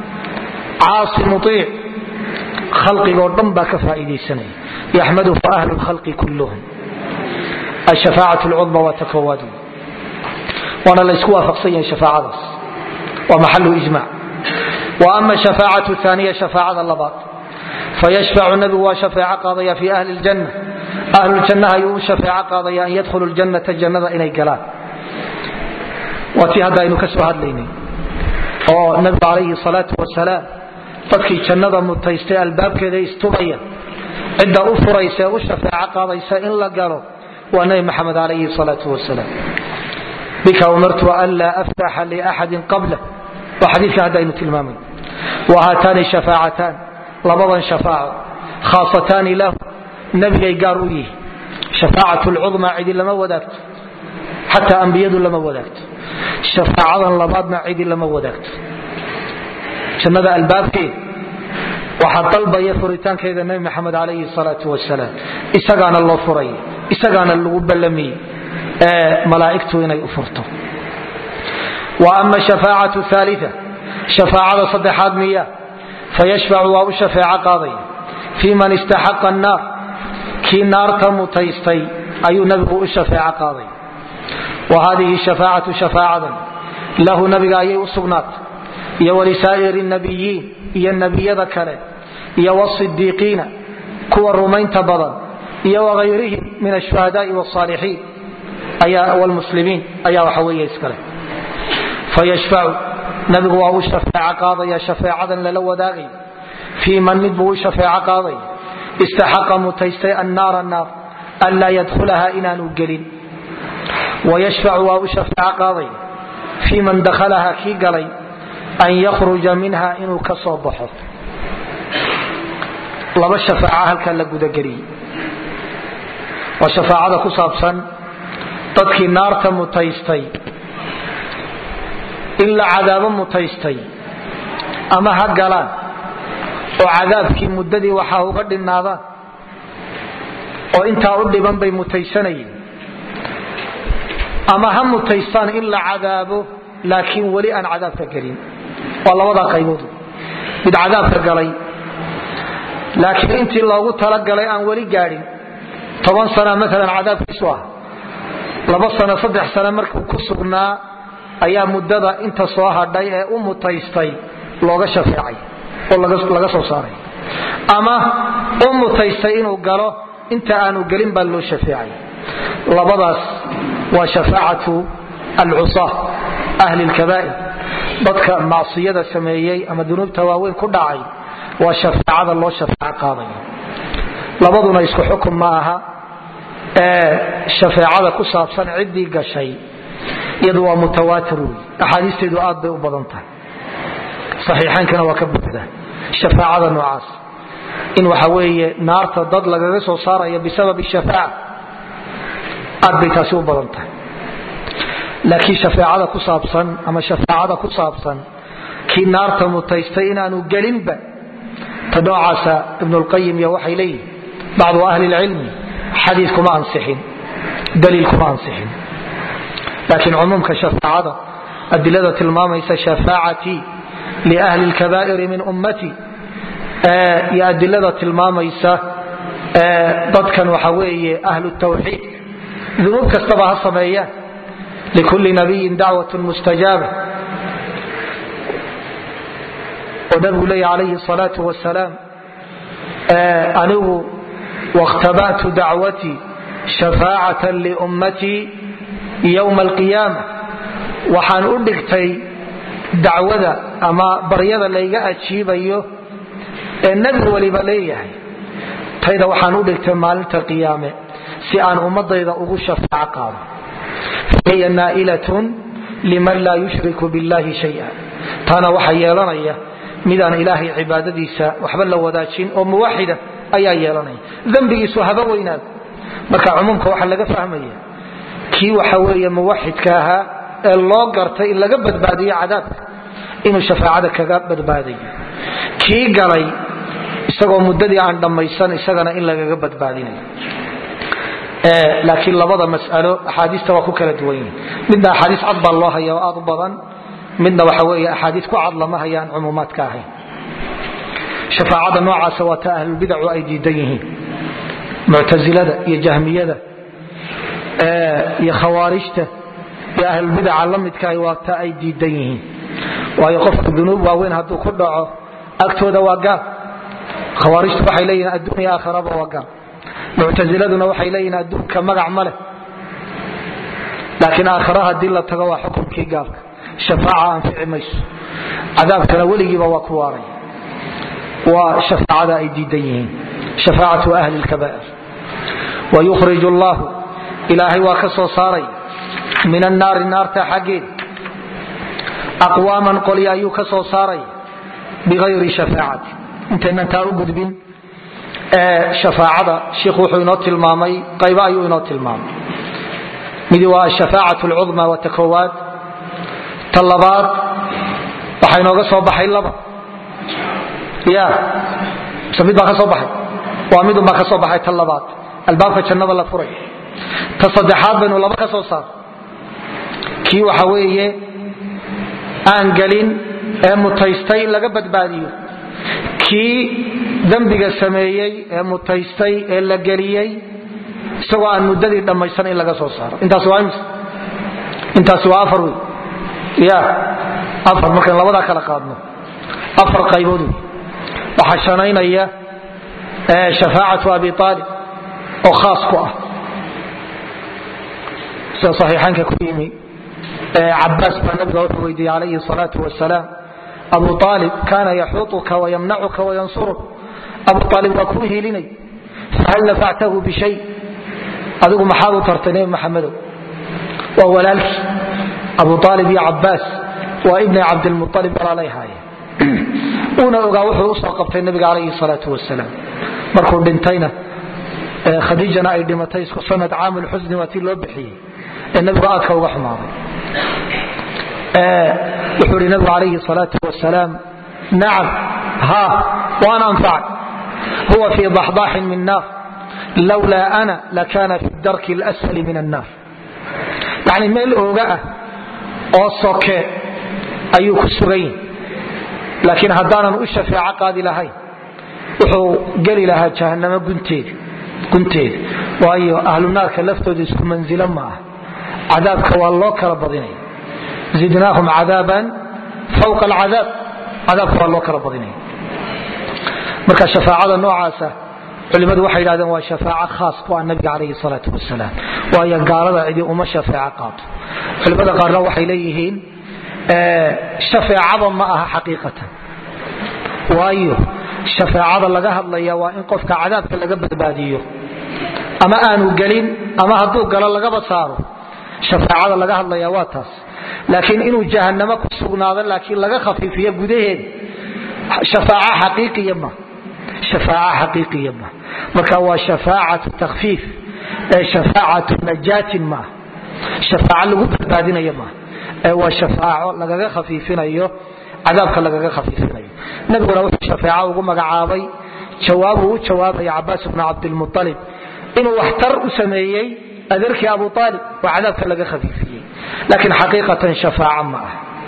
caasi muiic khalqigoo dhan baa ka faa'iidaysanaya yaxmaduhu ahlu lkhalqi kulluhum ashafaacat lcudma waa ta koowaad waana laysku waafaqsan yahay shafaacadaas waa maxalu ijmac wa ama shafaacatu aaniya shafaacada labaad fayashfacu nabigu waa shafeeco qaadaya fi ahli ljanna ahlujannaha ayuu u shafeeco qaadaya an yadkhulu ljannata jannada inay galaan waa tii hadda aynu ka soo hadlaynay oo nabigu calayhi salaatu wasalaam dadkii jannada mutaystay albaabkeeda istubaya cidda u furaysa ee u shafeeco qaadaysa in la galo waa nabi maxamed calayhi salaatu wasalaam bika umirtu an laa aftaxa liaxadin qabla waa xadiidka hadda aynu tilmaamay wa haataani shafaacataan labadan shafaaco khaasataani lahu nabigay gaar u yihi shafaacat lcudma cidi lama wadaagto xataa ambiyadu lama wadaagto shafaacadan labaadna cidi lama wadaagto jannada albaabkeeda waxaa dalbaya furitaankeeda nabi maxamed calayhi salaatu wasalaam isagaana loo furaya isagaana lagu ballamiyey malaaigtu inay u furto wa ama shafaacatu aalia shafaacada saddexaad miya fayashfacu waa u shafeeco qaadaya fii man istaxaqa annaar kii naarta mutaystay ayuu nabigu u shafeeco qaadaya wa hadihi shafaacatu shafaacadan lahu nabiga ayay u sugnaatay iyo walisaa'iri nabiyiin iyo nebiyada kale iyo wasidiiqiina kuwa rumaynta badan iyo wahayrihim min ashuhadaai wsaalixiin wlmuslimiin ayaa waxa weeye iskale fayashfacu nabigu waa u shafeeco qaadaya shafeecadan lala wadaagay fii man mid buu u shafeeco qaadaya istaxaqa mutaystay annaara naar an laa yadkhulaha inaanu gelin wayashfacu waa u shafeeco qaaday fii man dakhalaha kii galay an yakhruja minha inuu ka soo baxo laba shafaaca halkaa la gudageliyey waa shafaacada ku saabsan dadkii naarta mutaystay in la cadaabo mutaystay ama ha galaan oo cadaabkii muddadii waxaa uga dhinaadaan oo intaa u dhiban bay mutaysanayeen ama ha mutaystaan in la cadaabo laakiin weli aan cadaabka gelin waa labadaa qaybood mid cadaabka galay laakiin intii loogu talagalay aan weli gaadhin toban sana maalan cadaabkiisu ah laba sano saddex sano markuu ku sugnaa ayaa muddada inta soo hadhay ee u mutaystay looga shafeecay oo laga soo saaray ama u mutaystay inuu galo inta aanu gelin baa loo shafeecay labadaas waa shafaacatu alcusa ahli lkabaa'ir dadka macsiyada sameeyey ama dunuubta waaweyn ku dhacay waa shafaacada loo shafeeco qaadayo labaduna isku xukun ma aha ee shafeecada ku saabsan ciddii gashay iyadu waa mutawaatir wey axaadiisteedu aad bay u badan tahay saxiixaynkana waa ka buuxda shafaacada noocaas in waxa weeye naarta dad lagaga soo saarayo bisabab shafaaca aad bay taasi u badan tahay laakiin shafeecada ku saabsan ama shafaacada ku saabsan kii naarta mutaystay inaanu gelinba ta noocaasa ibnulqayim iyo waxay leeyihin bacdu ahli lcilmi xadiis kuma ansixin daliil kuma ansixin laakiin cumuumka shafaacada adilada tilmaamaysa shafaacatii liahli lkabaa'iri min ummati iyo adilada tilmaamaysa dadkan waxa weeye ahlu tawxiid dunuub kastaba ha sameeyaan likulli nabiyin dacwatun mustajaaba oo nabigu leeya calayhi salaau wasalaam anigu wakhtaba'tu dacwatii shafaacatan liummatii yowma alqiyaama waxaan u dhigtay dacwada ama baryada layga ajiibayo ee nebi waliba leeyahay tayda waxaan u dhigtay maalinta qiyaame si aan ummadayda ugu shafaaco qaado fahiya naa'ilatun liman laa yushriku billahi shaya taana waxa yeelanaya midaan ilaahay cibaadadiisa waxba la wadaajin oo muwaxida ayaa yeelanaya dembigiisu haba weynaado marka cumuumka waxaa laga fahmaya kii waxa weeye muwaxidka ahaa ee loo gartay in laga badbaadiyo cadaabka inuu shafaacada kaga badbaadayo kii galay isagoo muddadii aan dhammaysan isagana in lagaga badbaadinayo laakiin labada masalo axaadiista waa ku kala duwan yihin midna axaadiis cad baa loo haya oo aad u badan midna waxa weeye axaadiis ku cad lama hayaan cumuumaadka ahayn shafaacada noocaasa waa ta ahlulbidacu ay diidan yihiin muctasilada iyo jahmiyada iyo khawaarijta iyo ahlulbidaca la midkaah waa ta ay diidan yihiin waayo qofka dunuub waaweyn hadduu ku dhaco agtooda waa gaal khawaarijtu waxay leeyihin adduunya aakhiraba waa gaal muctasiladuna waxay leeyihin adduunka magac ma leh laakiin aakhira haddii la tago waa xukunkii gaalka shafaaca anfici mayso cadaabkana weligiiba waa ku waaraya waa shafaacada ay diidan yihiin shafaacatu ahli lkabaa'ir wayukhrij allahu ilaahay waa ka soo saaray min annaari naarta xaggeeda aqwaaman qolya ayuu ka soo saaray biayri shafaacati intaynan taa u gudbin shafaacada shiikhu wuxuu inoo tilmaamay qaybo ayuu inoo tilmaamay midi waa ashafaacat lcudma waa ta koowaad ta labaad waxaa inooga soo baxay laba ya mise mid baa ka soo baxay waa midunbaa ka soo baxay ta labaad albaabka jannada la furay ta saddexaad baynu laba ka soo saar kii waxa weeye aan gelin ee mutaystay in laga badbaadiyo kii dembiga sameeyey ee mutaystay ee la geliyey isagoo aan muddadii dhammaysan in laga soo saaro intaasi waa imis intaasi waa afar wey ya afar markaan labadaa kala qaadno afar qaybood wey waxaa shanaynaya shafaacatu abi aalib oo khaas ku ah sida saxiixaanka ku yimi cabaas baa nabiga wuxuu weydiiyey calayhi salaau wasalaam abu aalib kaana yaxuutuka wayamnacuka wayansuruk abu aalib waa kuu hiilinay fahal nafactahu bishay adigu maxaad u tartay nebi maxamedow waa walaalkii abu aalib iyo cabaas waa ibni cabdilmualib walaalay haayeen uuna ogaa wuxuu usoo qabtay nabiga calayhi salaau wasalaam markuu dhintayna khadiijana ay dhimatay isku sanad caamulxusni waa tii loo bixiyey ee nabigu aadka uga xumaaday wuxuu ihi nabigu calayhi salaau wasalaam nacam ha waan anfacay huwa fii daxdaaxin min naar lowlaa ana lakana fi darki lsfali min annaar yani meel ooga ah oo soke ayuu ku sugan yahi laakiin haddaanan u shafeeco qaadi lahayn wuxuu geli lahaa jahanamo gunteeda waayo ahlu naarka laftooda isku manzilo ma ah cadaabka waa loo kala badinaya zidnaahum cadaaban fawqa alcadaab cadaabka waa loo kala badinaya marka shafaacada noocaasa culimadu waxay yidhahdeen waa shafaaco khaas ku ah nabiga calayhi salaatu wasalaam waayo gaalada cidi uma shafeeco qaato culimada qaarna waxay leeyihiin shafeecada ma aha xaqiiqatan waayo shafeecada laga hadlaya waa in qofka cadaabka laga badbaadiyo ama aanu gelin ama hadduu galo lagaba saaro shafeecada laga hadlaya waa taas laakiin inuu jahanamo ku sugnaado laakiin laga khafiifiyo gudaheeda shafaac xaqiiqiya ma shafaac xaqiiqiya ma marka waa shafaacatu takhfiif ee shafaacatu najaatin ma shafaaco lagu badbaadinayo ma ee waa shafaaco lagaga khafiifinayo cadaabka lagaga khafiifinayo nabiguna wuxuu shafeeco ugu magacaabay jawaabuu u jawaabaya cabaas bnu cabdilmualib inuu waxtar u sameeyey adeerkii abu aalib oo cadaabka laga khafiifiyey laakiin xaqiiqatan shafaaco ma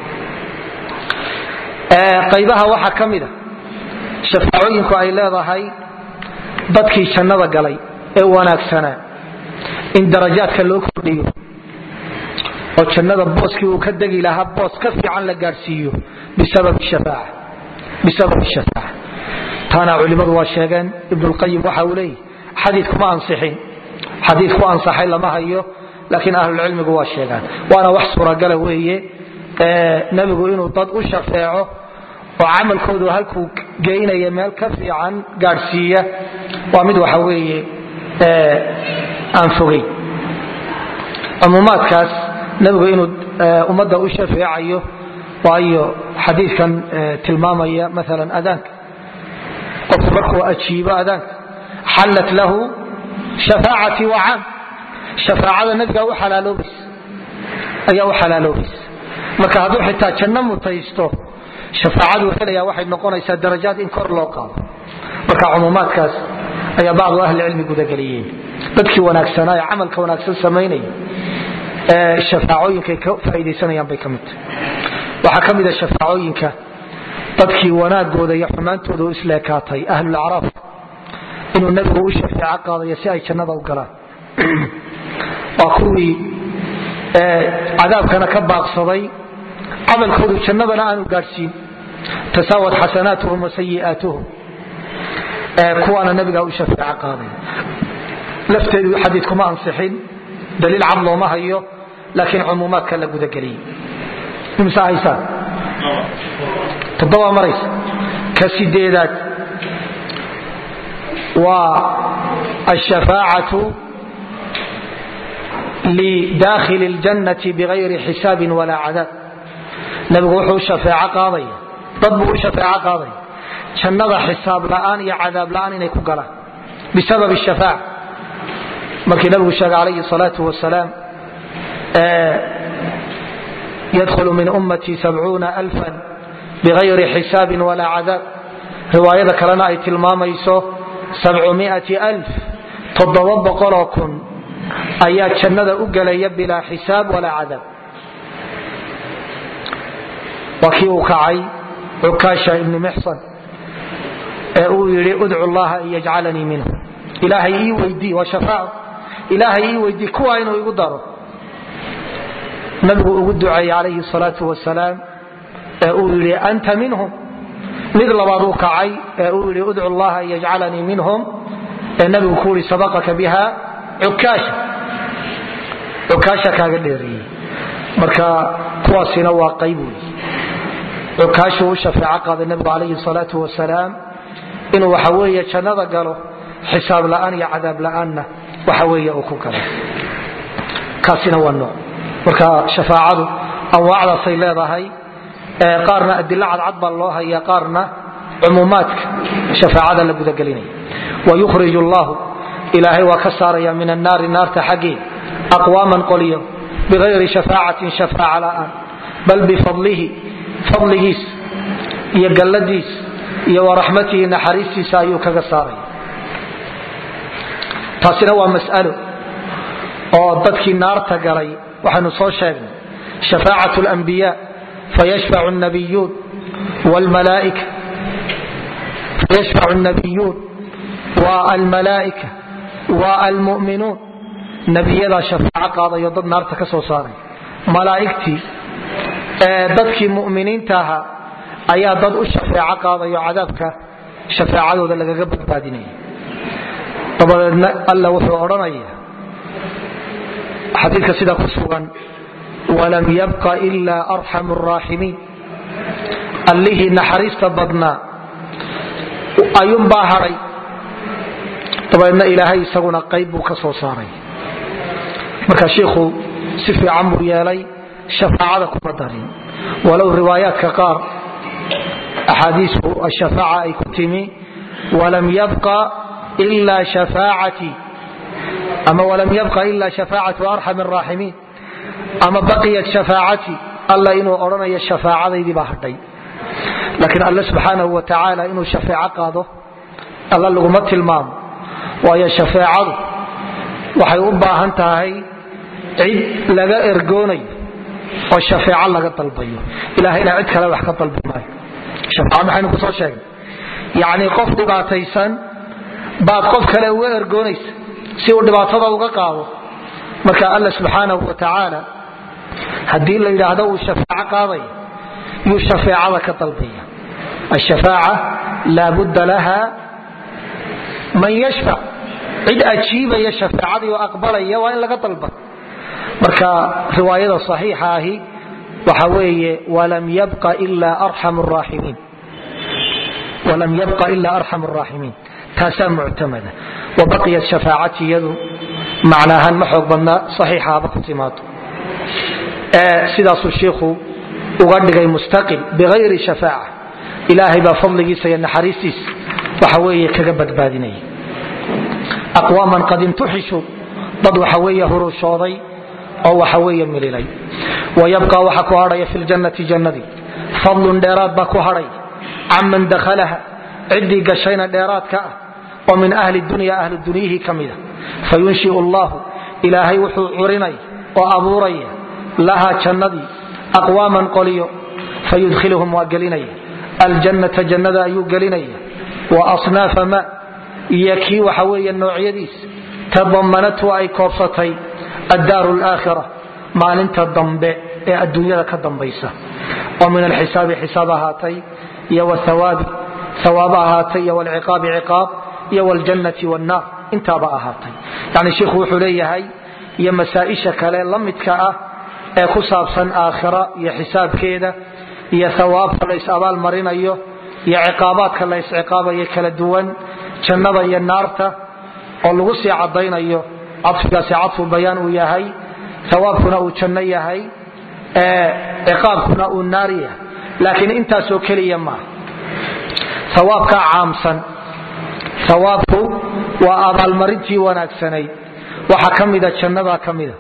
ah qaybaha waxaa ka mida shafaacooyinku ay leedahay dadkii jannada galay ee wanaagsanaa in darajaadka loo kordhiyo oo jannada booskii uu ka degi lahaa boos ka fiican la gaadhsiiyo bisababi shafaaca taana culimmadu waa sheegeen ibnulqayim waxa uu leeyahy xadiikuma ansixin xadiid ku ansaxay lama hayo laakiin ahlulcilmigu waa sheegaan waana wax suuragala weeye nebigu inuu dad u shafeeco oo camalkoodu halkuu geynaya meel ka fiican gaadhsiiya waa mid waxa weeye aan fogeyn cumuumaadkaas nebigu inuu ummadda u shafeecayo waayo xadiidkan tilmaamaya maalan adaanka qofku markuu ajiibo adaanka xallat lahu shafaacatii wa caam shafaacada nabiga u alaaloobaysa ayaa u xalaaloobaysa marka hadduu xitaa janno mutaysto shafaacaduu helaya waxay noqonaysaa darajaad in kor loo qaado marka cumuumaadkaas ayaa bacdu ahlicilmi gudageliyeen dadkii wanaagsanaa ee camalka wanaagsan samaynaya ee shafaacooyinkay ka faa'idaysanayaan bay ka mid tahay waxaa ka mida shafaacooyinka dadkii wanaagooda iyo xumaantooda u isleekaatay ahlulacraaf inuu nebigu u shafeeco qaadayo si ay jannada u galaan waa kuwii cadaabkana ka baaqsaday camalkoodu jannadana aanu gaadhsiin tasaawad xasanaatuhum wa sayi'aatuhum kuwaana nabigaa u shafeeco qaaday lafteedu xadiid kuma ansixin daliil cad looma hayo laakiin cumuumaadka la gudageliyey imse haysaan toddoba maraysa ka sideedaad waa ashafaacatu lidaakhili اljannati bigayri xisaabin walaa cadaab nabigu wuxuu shafeeco qaadaya dad buu u shafeeco qaadaya jannada xisaab la'aan iyo cadaab la'aan inay ku galaan bisabab shafaaca markii nabigu sheegay calayhi salaau wasalaam yadkhulu min ummatii sabcuuna alfan bigayri xisaabin walaa cadaab riwaayada kalena ay tilmaamayso sabcumiati alf toddoba boqoloo kun ayaa jannada u gelaya bilaa xisaab walaa cadaab waa kii uu kacay cukaasha ibni mixsan ee uu yidhi udcu llaha an yajcalanii minhu ilaahay ii weydii waa shafaaco ilaahay ii weydii kuwaa inuu igu daro nabigu ugu duceeyey calayhi salaau wasalaam ee uu yidhi anta minhum mid labaad uu kacay ee uu yidhi udcu llaha an yajcalanii minhum ee nabigu ku yidhi sabaqaka biha cukaasha cukaasha kaaga dheereeyey marka kuwaasina waa qayb wey cukaashuu u shafeeco qaaday nabigu calayhi salaau wasalaam inuu waxa weeye jannada galo xisaab la'aan iyo cadaab la'aanna waxa weeye uu ku galo kaasina waa nooc marka shafaacadu anwaacdaasay leedahay qaarna adilo cadcad baa loo haya qaarna cumuumaadka shafaacada la gudagelinaya wayukhrij allahu ilaahay waa ka saaraya min annaari naarta xaggeed aqwaaman qoliyo bigayri shafaacatin shafaaca la'aan bal bifadlihi fadligiis iyo galladiis iyo waraxmatihi naxariistiisa ayuu kaga saaraya taasina waa mas'alo oo dadkii naarta galay waxaynu soo sheegnay shafaacat اlanbiya fayashfacu الnabiyuun wاlmalaaika fayashfacu الnabiyuun wa almalaa'ika wa almu'minuun nebiyadaa shafaaco qaadayo dad naarta ka soo saaray malaa'igtii ee dadkii mu'miniinta ahaa ayaa dad u shafeeco qaadayo cadaabka shafeecadooda lagaga badbaadinaya dabadeedna alla wuxuu odhanaya xadiidka sida ku sugan walam yabqa ilaa arxamu araaximiin allihii naxariista badnaa ayuunbaa hadhay dabadeedna ilaahay isaguna qayb buu ka soo saaray marka shiikhu si fiican buu yeelay shafaacada kuma darin walow riwaayaadka qaar axaadiisu ashafaaca ay ku timi walam yabqa ila shafaacatii ama walam yabqa ila shafaacatu arxam araaximiin ama baqiyat shafaacatii alla inuu odhanayo shafaacadaydii baa hadhay laakiin alle subxaanahu wa tacaala inuu shafeeco qaado alla laguma tilmaamo waayo shafeecadu waxay u baahan tahay cid laga ergoonayo oo shafeeco laga dalbayo ilahayna cid kale wax ka dalbi maayo shafeeco maxaynu kusoo sheegnay yacnii qof dhibaataysan baad qof kale uga ergoonaysa si uu dhibaatada uga qaado marka alla subxaanahu wa tacaala haddii la yidhaahdo uu shafeeco qaadaya yuu shafeecada ka dalbaya ashafaaca laa budda laha man yashfac cid ajiibaya shafeecadii oo aqbalaya waa in laga dalba marka riwaayada صaxiixa ahi waxa weeye walam yabqa ila arxam الraaximiin walam yabqa ila arxam الraaximiin taasaa muctamada wabaqiyat shafaacati iyadu macnaahaan ma xoog badna saxiixaaba ku timaado sidaasuu shiikhu uga dhigay mustaqil bigayri shafaaca ilaahay baa fadligiisa iyo naxariistiisa waxa weeye kaga badbaadinaya aqwaaman qad imtuxishu dad waxa weeye hurushooday oo waxa weeye mililay wayabqa waxa ku hadhaya fi ljannati jannadii fadlun dheeraad baa ku hadhay canman dakhalaha ciddii gashayna dheeraadka ah oo min ahli dunya ahlu dunyihii ka mida fayunshiu allahu ilaahay wuxuu curinaya oo abuuraya laha jannadii aqwaaman qoliyo fayudkhiluhum waa gelinaya aljannata jannada ayuu gelinaya wa asnaafa ma iyo kii waxa weeye noocyadiis tadamanatu ay koobsatay addaaru alaakhira maalinta dambe ee adduunyada ka dambaysa oo min alxisaabi xisaab ahaatay iyo wthawaabi hawaab ahaatay iyo wlciqaabi ciqaab iyo wljannati wاnnaar intaaba ahaatay yani shiikhu wuxuu leeyahay iyo masaa-isha kale la midka ah ee ku saabsan aakhira iyo xisaabkeeda iyo hawaabka la is-abaal marinayo iyo ciqaabaadka la isciqaabayo kala duwan jannada iyo naarta oo lagu sii cadaynayo cadfigaasi cadfu bayaan uu yahay hawaabkuna uu janno yahay ciqaabkuna uu naar yahay laakiin intaasoo keliya maaha hawaabkaa caamsan hawaabku waa abaalmarintii wanaagsanayd waxaa ka mida jannadaa ka mida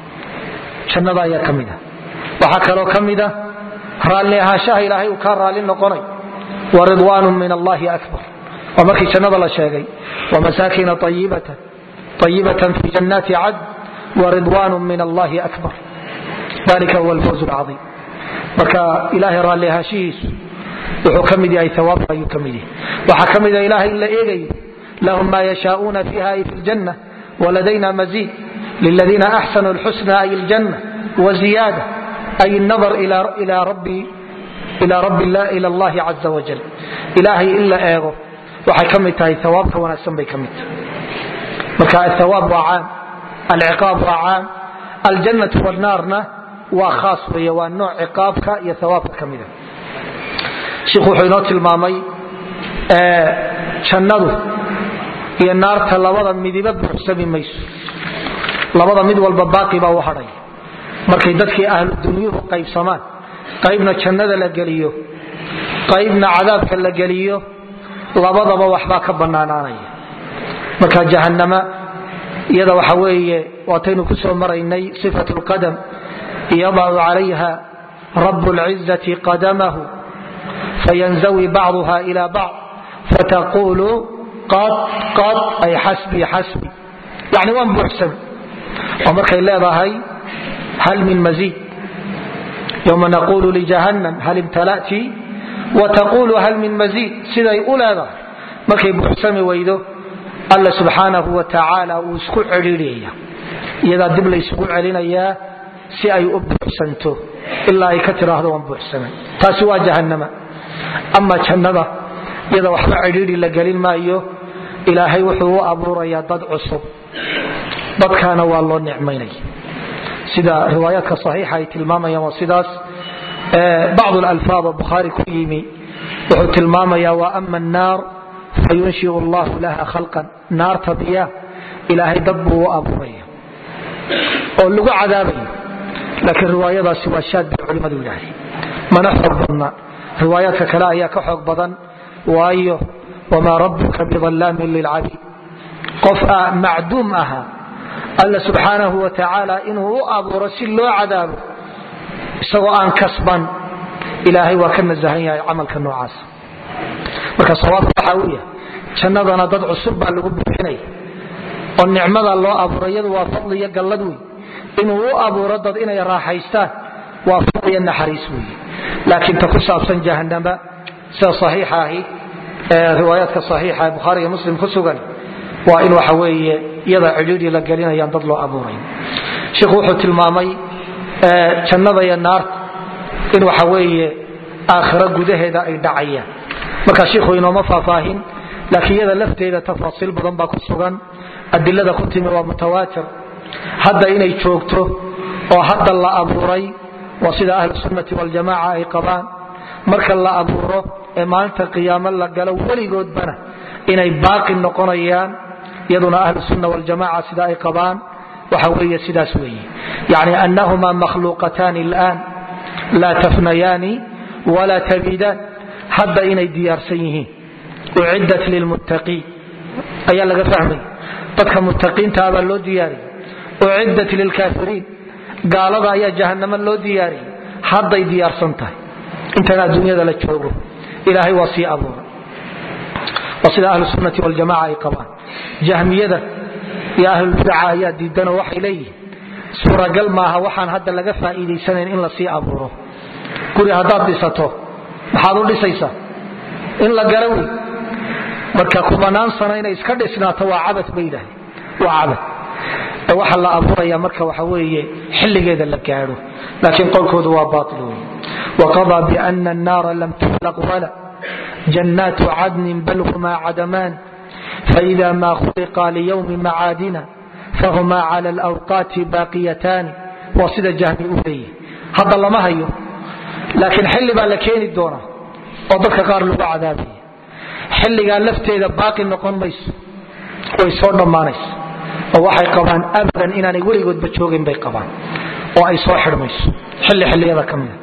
jannada ayaa ka mida waxaa kaloo ka mida raalli ahaanshaha ilaahay uu kaa raalli noqonay wa ridwaanu min allahi akbar waa markii jannada la sheegay wamasaakina ayibatan ayibatan fi jannaati cadn waridwaanu min allahi akbar dalika huwa alfawz lcaiim marka ilaahay raalli ahaanshihiisu wuxuu ka mid yahay awaabka ayuu ka mid yahay waxaa ka mida ilaahay in la eegayo lahum ma yashaaؤuna fiha ay fi ljanna waladayna maziid liladiina axsanuu lxusna ay ljanna waziyaada ay nadar ila allahi caza wajal ilaahay in la eego waxay ka mid tahay awaabka wanaagsan bay ka mid tahay marka ahawaab waa caam alciqaab waa caam aljannatu wanaarna waa khaas weeye waa nooc ciqaabka iyo hawaabka ka mida shiikhu wuxuu inoo tilmaamay jannadu iyo naarta labada midiba buuxsami mayso labada mid walba baaqi baa u hadhaya markay dadkii ahlu dunyuhu qaybsamaan qaybna jannada la geliyo qaybna cadaabka la geliyo labadaba waxbaa ka bannaanaanaya marka jahannama iyada waxa weeye waataynu ku soo maraynay sifat lqadam yadacu calayha rab lcizati qadamahu fayanzawi bacduha ila bacd fataqulu qad qad ay xasbi xasbi yani waan buuxsami oo markay leedahay hal min maziid yowma naqulu lijahannam hal imtala'ti wataqulu hal min maziid siday u leedahay markay buuxsami weydo alla subxaanahu wa tacaala uu isku cedhiidhiyaya iyadaa dib laysugu celinayaa si ay u buuxsanto ilaa ay ka tiraahdo waan buuxsamay taasi waa jahannama ama jannada iyada waxba cidhiidhi la gelin maayo ilaahay wuxuu u abuurayaa dad cusub dadkaana waa loo nicmaynaya sida riwaayaadka saxiixa ay tilmaamayaan waa sidaas bacd alfaad oo bukhaari ku yimi wuxuu tilmaamayaa wa ama annaar fayunshiu allahu laha khalqan naarta biya ilaahay dad buu u abuuraya oo lagu cadaabayo laakiin riwaayadaasi waa shaad bay culimmadu yidhaahdeen mana xoog badna riwaayaadka kale ayaa ka xoog badan waayo wamaa rabbuka bidallaamin lilcabiid qof macduum ahaa alla subxaanahu wa tacaala inuu u abuuro si loo cadaabo isagoo aan kasban ilaahay waa ka nasahan yahay camalka noocaas marka sawaabka waxaa u yahay jannadana dad cusub baa lagu buuxinaya oo nicmada loo abuuro iyadu waa fadli iyo gallad wey inuu u abuuro dad inay raaxaystaan waa fadli iyo naxariis weeye laakiin ta ku saabsan jahannama sida saxiixa ahi riwaayaadka saxiixa ee bukhaari iyo muslim ku sugan waa in waxa weeye iyada cidhiidhi la gelinayaan dad loo abuuray sheikhu wuxuu tilmaamay jannada iyo naarta in waxa weeye aakhiro gudaheeda ay dhacayaan marka shiikhu inooma faahfaahin laakiin iyada lafteeda tafaasiil badan baa ku sugan adilada ku timi waa mutawaatir hadda inay joogto oo hadda la abuuray waa sida ahlu sunnati waljamaca ay qabaan marka la abuuro ee maalinta qiyaamo la galo weligoodbana inay baaqi noqonayaan iyaduna ahlu sunna waljamaca sida ay qabaan waxa weeye sidaas weeye yani anahuma makhluuqataani اlآan laa tafnayaani wala tabidaan hadda inay diyaarsan yihiin uciddat lilmuttaqiin ayaa laga fahmaya dadka muttaqiinta baa loo diyaariyay uciddat lilkaafiriin gaalada ayaa jahanamo loo diyaariyay hadday diyaarsan tahay intan adduunyada la joogo ilaahay waa sii abuuray waa sida ahlu sunnati waljamaca ay qabaan jahmiyada iyo ahlulbidaca ayaa diidanoo waxay leeyihiin suuragal maaha waxaan hadda laga faa'iidaysanayn in la sii abuuro guri haddaad dhisato maxaad u dhisaysaa in la gara wey marka kubanaan sano inay iska dhisnaato waa cabad bay yidhahdeen waa cabad waxa la abuuraya marka waxa weeye xilligeeda la gaadho laakiin qowlkoodu waa baail wey waqadaa biana annaara lam tuhlaq wala jannaatu cadnin bal huma cadamaan faida ma khuliqa liyowmi macaadina fahuma cala alawqaati baaqiyataani waa sida jahmi u leeyahy hadda lama hayo laakiin xilli baa la keeni doonaa oo dadka qaar lagu cadaabaya xilligaa lafteeda baaqi noqon mayso way soo dhammaanayso oo waxay qabaan abadan inaanay weligoodba joogin bay qabaan oo ay soo xidhmayso xilli xilliyada ka mida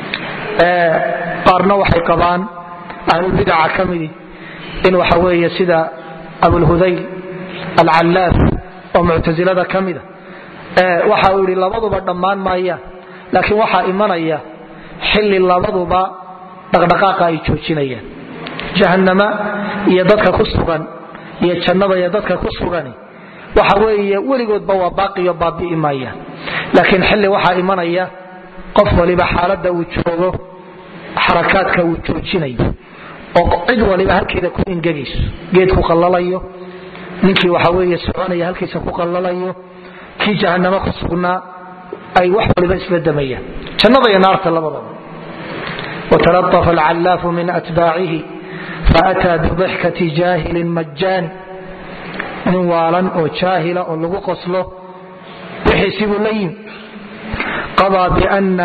qaarna waxay qabaan ahlulbidaca ka midi in waxa weeye sida abulhudayl alcallaaf oo muctasilada ka mida waxa uu yidhi labaduba dhammaan maayaan laakiin waxaa imanaya xilli labaduba dhaqdhaqaaqa ay joojinayaan jahannama iyo dadka ku sugan iyo jannada iyo dadka ku sugani waxa weeye weligoodba waa baaqiyo baabi'i maayaan laakiin xilli waxaa imanaya qof waliba xaaladda uu joogo xarakaadka uu joojinayo oo cid waliba halkeeda ku ingegayso geed ku qallalayo ninkii waxa weeye soconaya halkiisa ku qallalayo kii jahannamo ku sugnaa ay wax waliba isla damayaan jannada iyo naarta labadaba وتلطف العلاف من أتباعه فأتى بضحكة جاهل مجان nin waalan oo jaahila oo lagu qoslo wixiisibuu la yimi qaضى بأna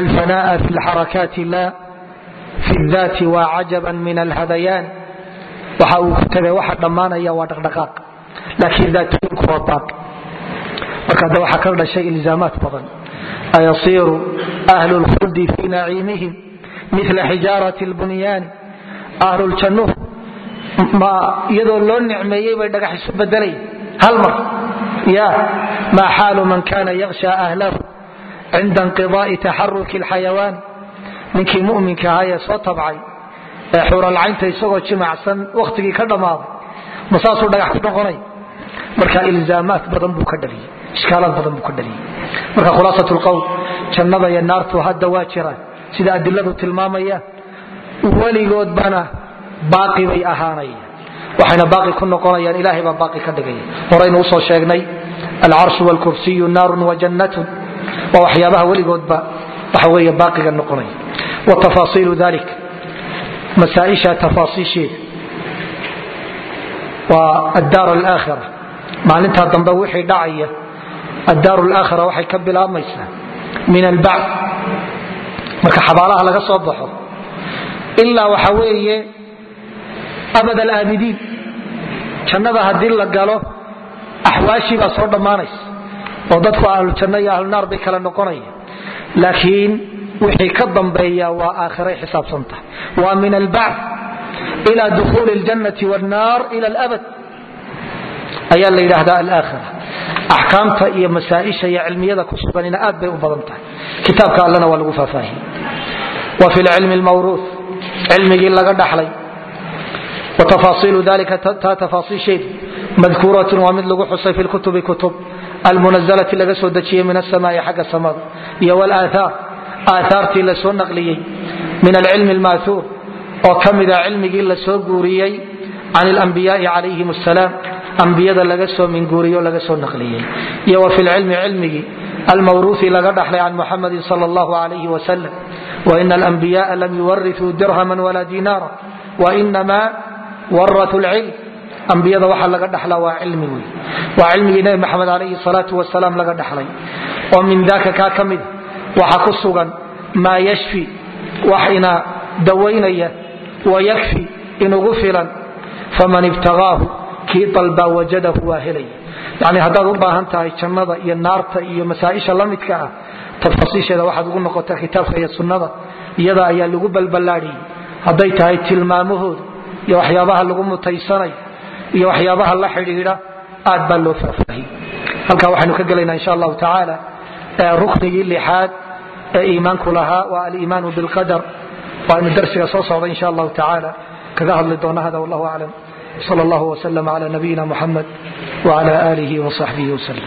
الفناء في الحركات لا في الذات وعجبا من الهذيان waxa uu ku tagay waxa dhammaanaya waa dhaqdhaqaaq laakiin daatooyinku waa baaqi marka hadda waxaa ka dhashay ilzaamaat badan ayasiiru ahlu lkhuldi fii naciimihim mila xijaarati lbunyaani ahluljannuh ma iyadoo loo nicmeeyey bay dhagax isu bedelay hal mar ya maa xaalu man kana yaksha ahlahu cinda inqidaai taxaruki alxayawaan ninkii muminka ahaa ee soo tabcay ee xuralcaynta isagoo jimacsan wakhtigii ka dhammaaday ma saasuu dhagax ku noqonay marka ilzaamaat badan buu ka dhaliyey ishkaalaad badan buu ka dhaliyey marka khulaasat lqowl jannada iyo naartu hadda waa jiraan sida adiladu tilmaamayaan weligoodbana baaqi bay ahaanayaan waxayna baaqi ku noqonayaan ilahay baa baaqi ka dhigaya horaynu usoo sheegnay alcarshu wlkursiyu naarun wajannatun waa waxyaabaha weligoodba waxa wey baaqiga noqonaya wa tafaasiilu dalik masaaisha tafaasiisheeda waa addaar alaakhira maalintaa dambe wixii dhacaya addaar alaakhira waxay ka bilaabmaysaa min albacd marka xabaalaha laga soo baxo ilaa waxa weeye abad alaabidiin jannada haddii la galo axwaashii baa soo dhammaanaysa oo dadku ahlujanno iyo ahlunaar bay kala noqonaya laakiin wixii ka dambeeya waa aakhiray xisaabsantah waa min albacd ila dukuuli اljannati wاnnaar ila alabad ayaa la yidhaahdaa alaakhira axkaamta iyo masaaisha iyo cilmiyada ku suganina aad bay u badan tahay kitaabka allana waa lagu faahfaahiyey wa fi lcilmi lmawruuh cilmigii laga dhaxlay wa tafaasiilu dalika taa tafaasiisheedu madkuuratun waa mid lagu xusay fi lkutubi kutub almunazalati laga soo dejiyey min asamaai xagga samada iyo wlaaaar aaaartii la soo naqliyey min alcilmi almaauur oo ka mida cilmigii la soo guuriyey can اlanbiyaai calayhim asalaam ambiyada laga soo minguuriyo laga soo naqliyey iyo wa fi lcilmi cilmigii almawruuhi laga dhaxlay can muxamadin sal اllahu alayh wasalam waina alanbiyaءa lam yuwariثuu dirhama wala dinaara wainama waratu lcilm ambiyada waxa laga dhaxlaa waa cilmi wey waa cilmigii nebi maxamed alayhi salaau wasalaam laga dhaxlay oo min daka kaa ka mida waxa ku sugan maa yashfi wax ina dawaynaya wayakfi inugu filan faman ibtagaahu kii dalbaa wajadahu waa helaya yani haddaad u baahan tahay jannada iyo naarta iyo masaaisha la midka ah tafaasiisheeda waxaad ugu noqotaa kitaabka iyo sunnada iyada ayaa lagu balballaadhiyey hadday tahay tilmaamahooda iyo waxyaabaha lagu mutaysanayo iyo waxyaabaha la xidhiidha aad baa loo faahfaahiyey halkaa waxaynu ka gelaynaa insha allahu tacaala ruknigii lixaad ee iimaanku lahaa waa aliimaanu bilqadar waaynu darsiga soo socda insha allahu tacaala kaga hadli doona hada wallahu aclam sal allahu wslm cla nabiyina muxamed wcla alihi wصaxbihi wslm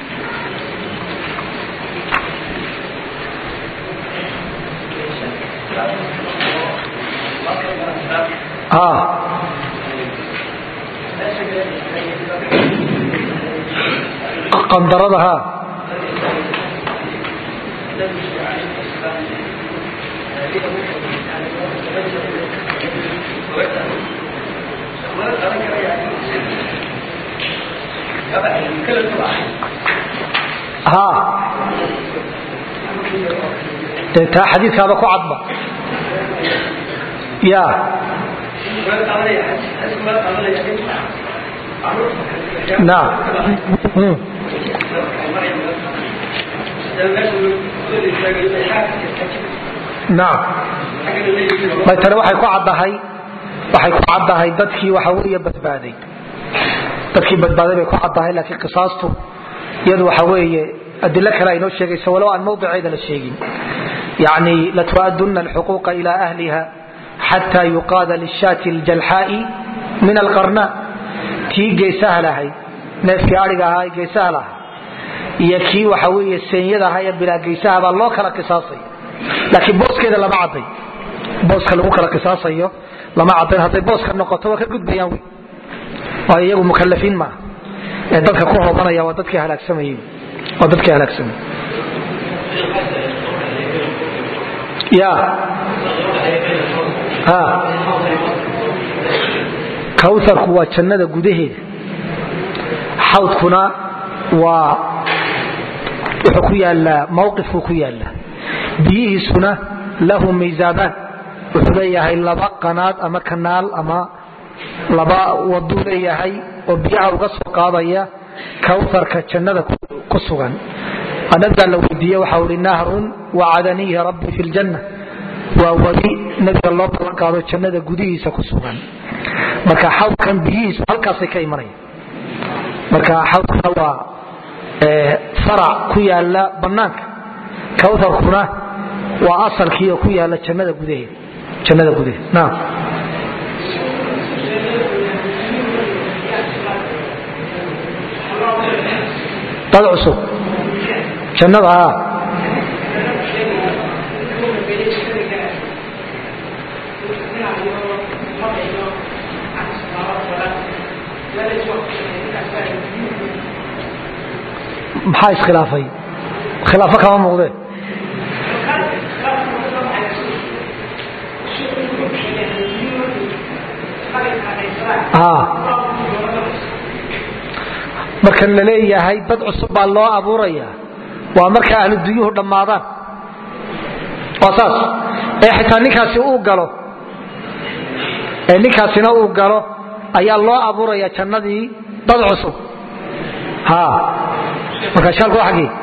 qandarada ha dee taa xadiikaaba ku cadba ya naam naam may tani waxay ku caddahay waxay ku caddahay dadkii waxa weeye badbaaday dadkii badbaaday bay ku caddahay laakiin qisaastu iyadu waxa weeye adilo kale aynoo sheegaysa walow aan mawdiceeda la sheegin yani latu'aduna alxuquuqa ila ahliha xata yuqaada lishaati aljalxaa'i min alqarna tii geesaha lahayd neefkii adhiga ahaa ee geesaha lahaa iyo kii waxa weeye seenyada ahaa ee bilaa geysaha baa loo kala qisaasaya laakiin booskeeda lama cadday booska lagu kala qisaasayo lama caddayn hadday booska noqoto waa ka gudbayaan wy waayo iyagu mukalafiin maaha ee dadka ku hoobanaya waa dadkii halaagsamayey waa dadkii halaagsamayey ya ha kawtharku waa jannada gudaheeda xawdkuna waa wuxuu ku yaalaa mawqifku ku yaalaa biyihiisuna lahu miisaabaan wuxuu leeyahay laba qanaad ama kanaal ama laba waduu leeyahay oo biyaha uga soo qaadaya kawtarka jannada ku sugan nabigaa la weydiiye waxa ui nahrun wacadaniihi rabbii fi ljanna waa wadi nabiga loo ballan qaado jannada gudihiisa ku sugan marka xawdkan biyihiisu halkaasay ka imanaya marka xawdkana waa farac ku yaala bannaanka kawtarkuna waa asalkiioo ku yaala jannada gudaheeda jannada gudaheeda naam dad cusub jannada a maxaa iskhilaafay khilaafo kama muuqdee marka la leeyahay dad cusub baa loo abuuraya waa marka ahlu dunyuhu dhammaadaan waa saas ee xitaa ninkaasi uu galo ee ninkaasina uu galo ayaa loo abuuraya jannadii dad cusub ha marka shaalku waa xaggii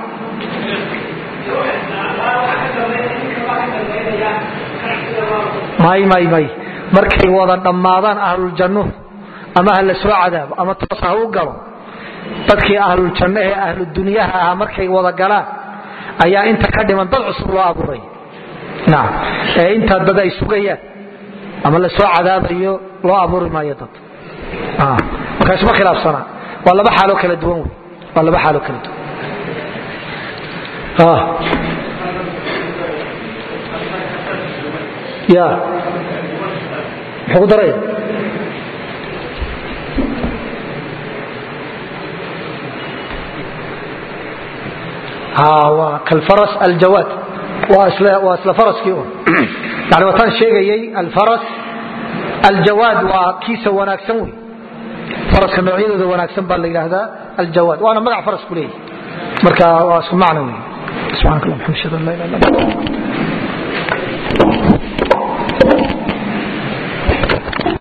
may may may markay wada dhammaadaan ahluljannuhu ama ha la soo cadaabo ama toos ha u galo dadkii ahluljanno ee ahludunyaha ahaa markay wada galaan ayaa inta ka dhiman dad cusub loo abuuraya naam ee intaa dad ay sugayaan ama la soo cadaabayo loo abuuri maayo dad marka isma khilaafsana waa laba xaaloo kala duwan wey waa laba xaaloo kala duwan ya muxuu ku daraya waa kalfaras aljawaad waa isla faraskii un yani wataan sheegayay alfaras aljawaad waa kiisa wanaagsan wey faraska noocyadooda wanaagsan baa la yidhaahdaa aljawaad waana magac farasku leeyahy marka waa isku macno wey subxanak allah mxamd ashhadu an la ilah illa anta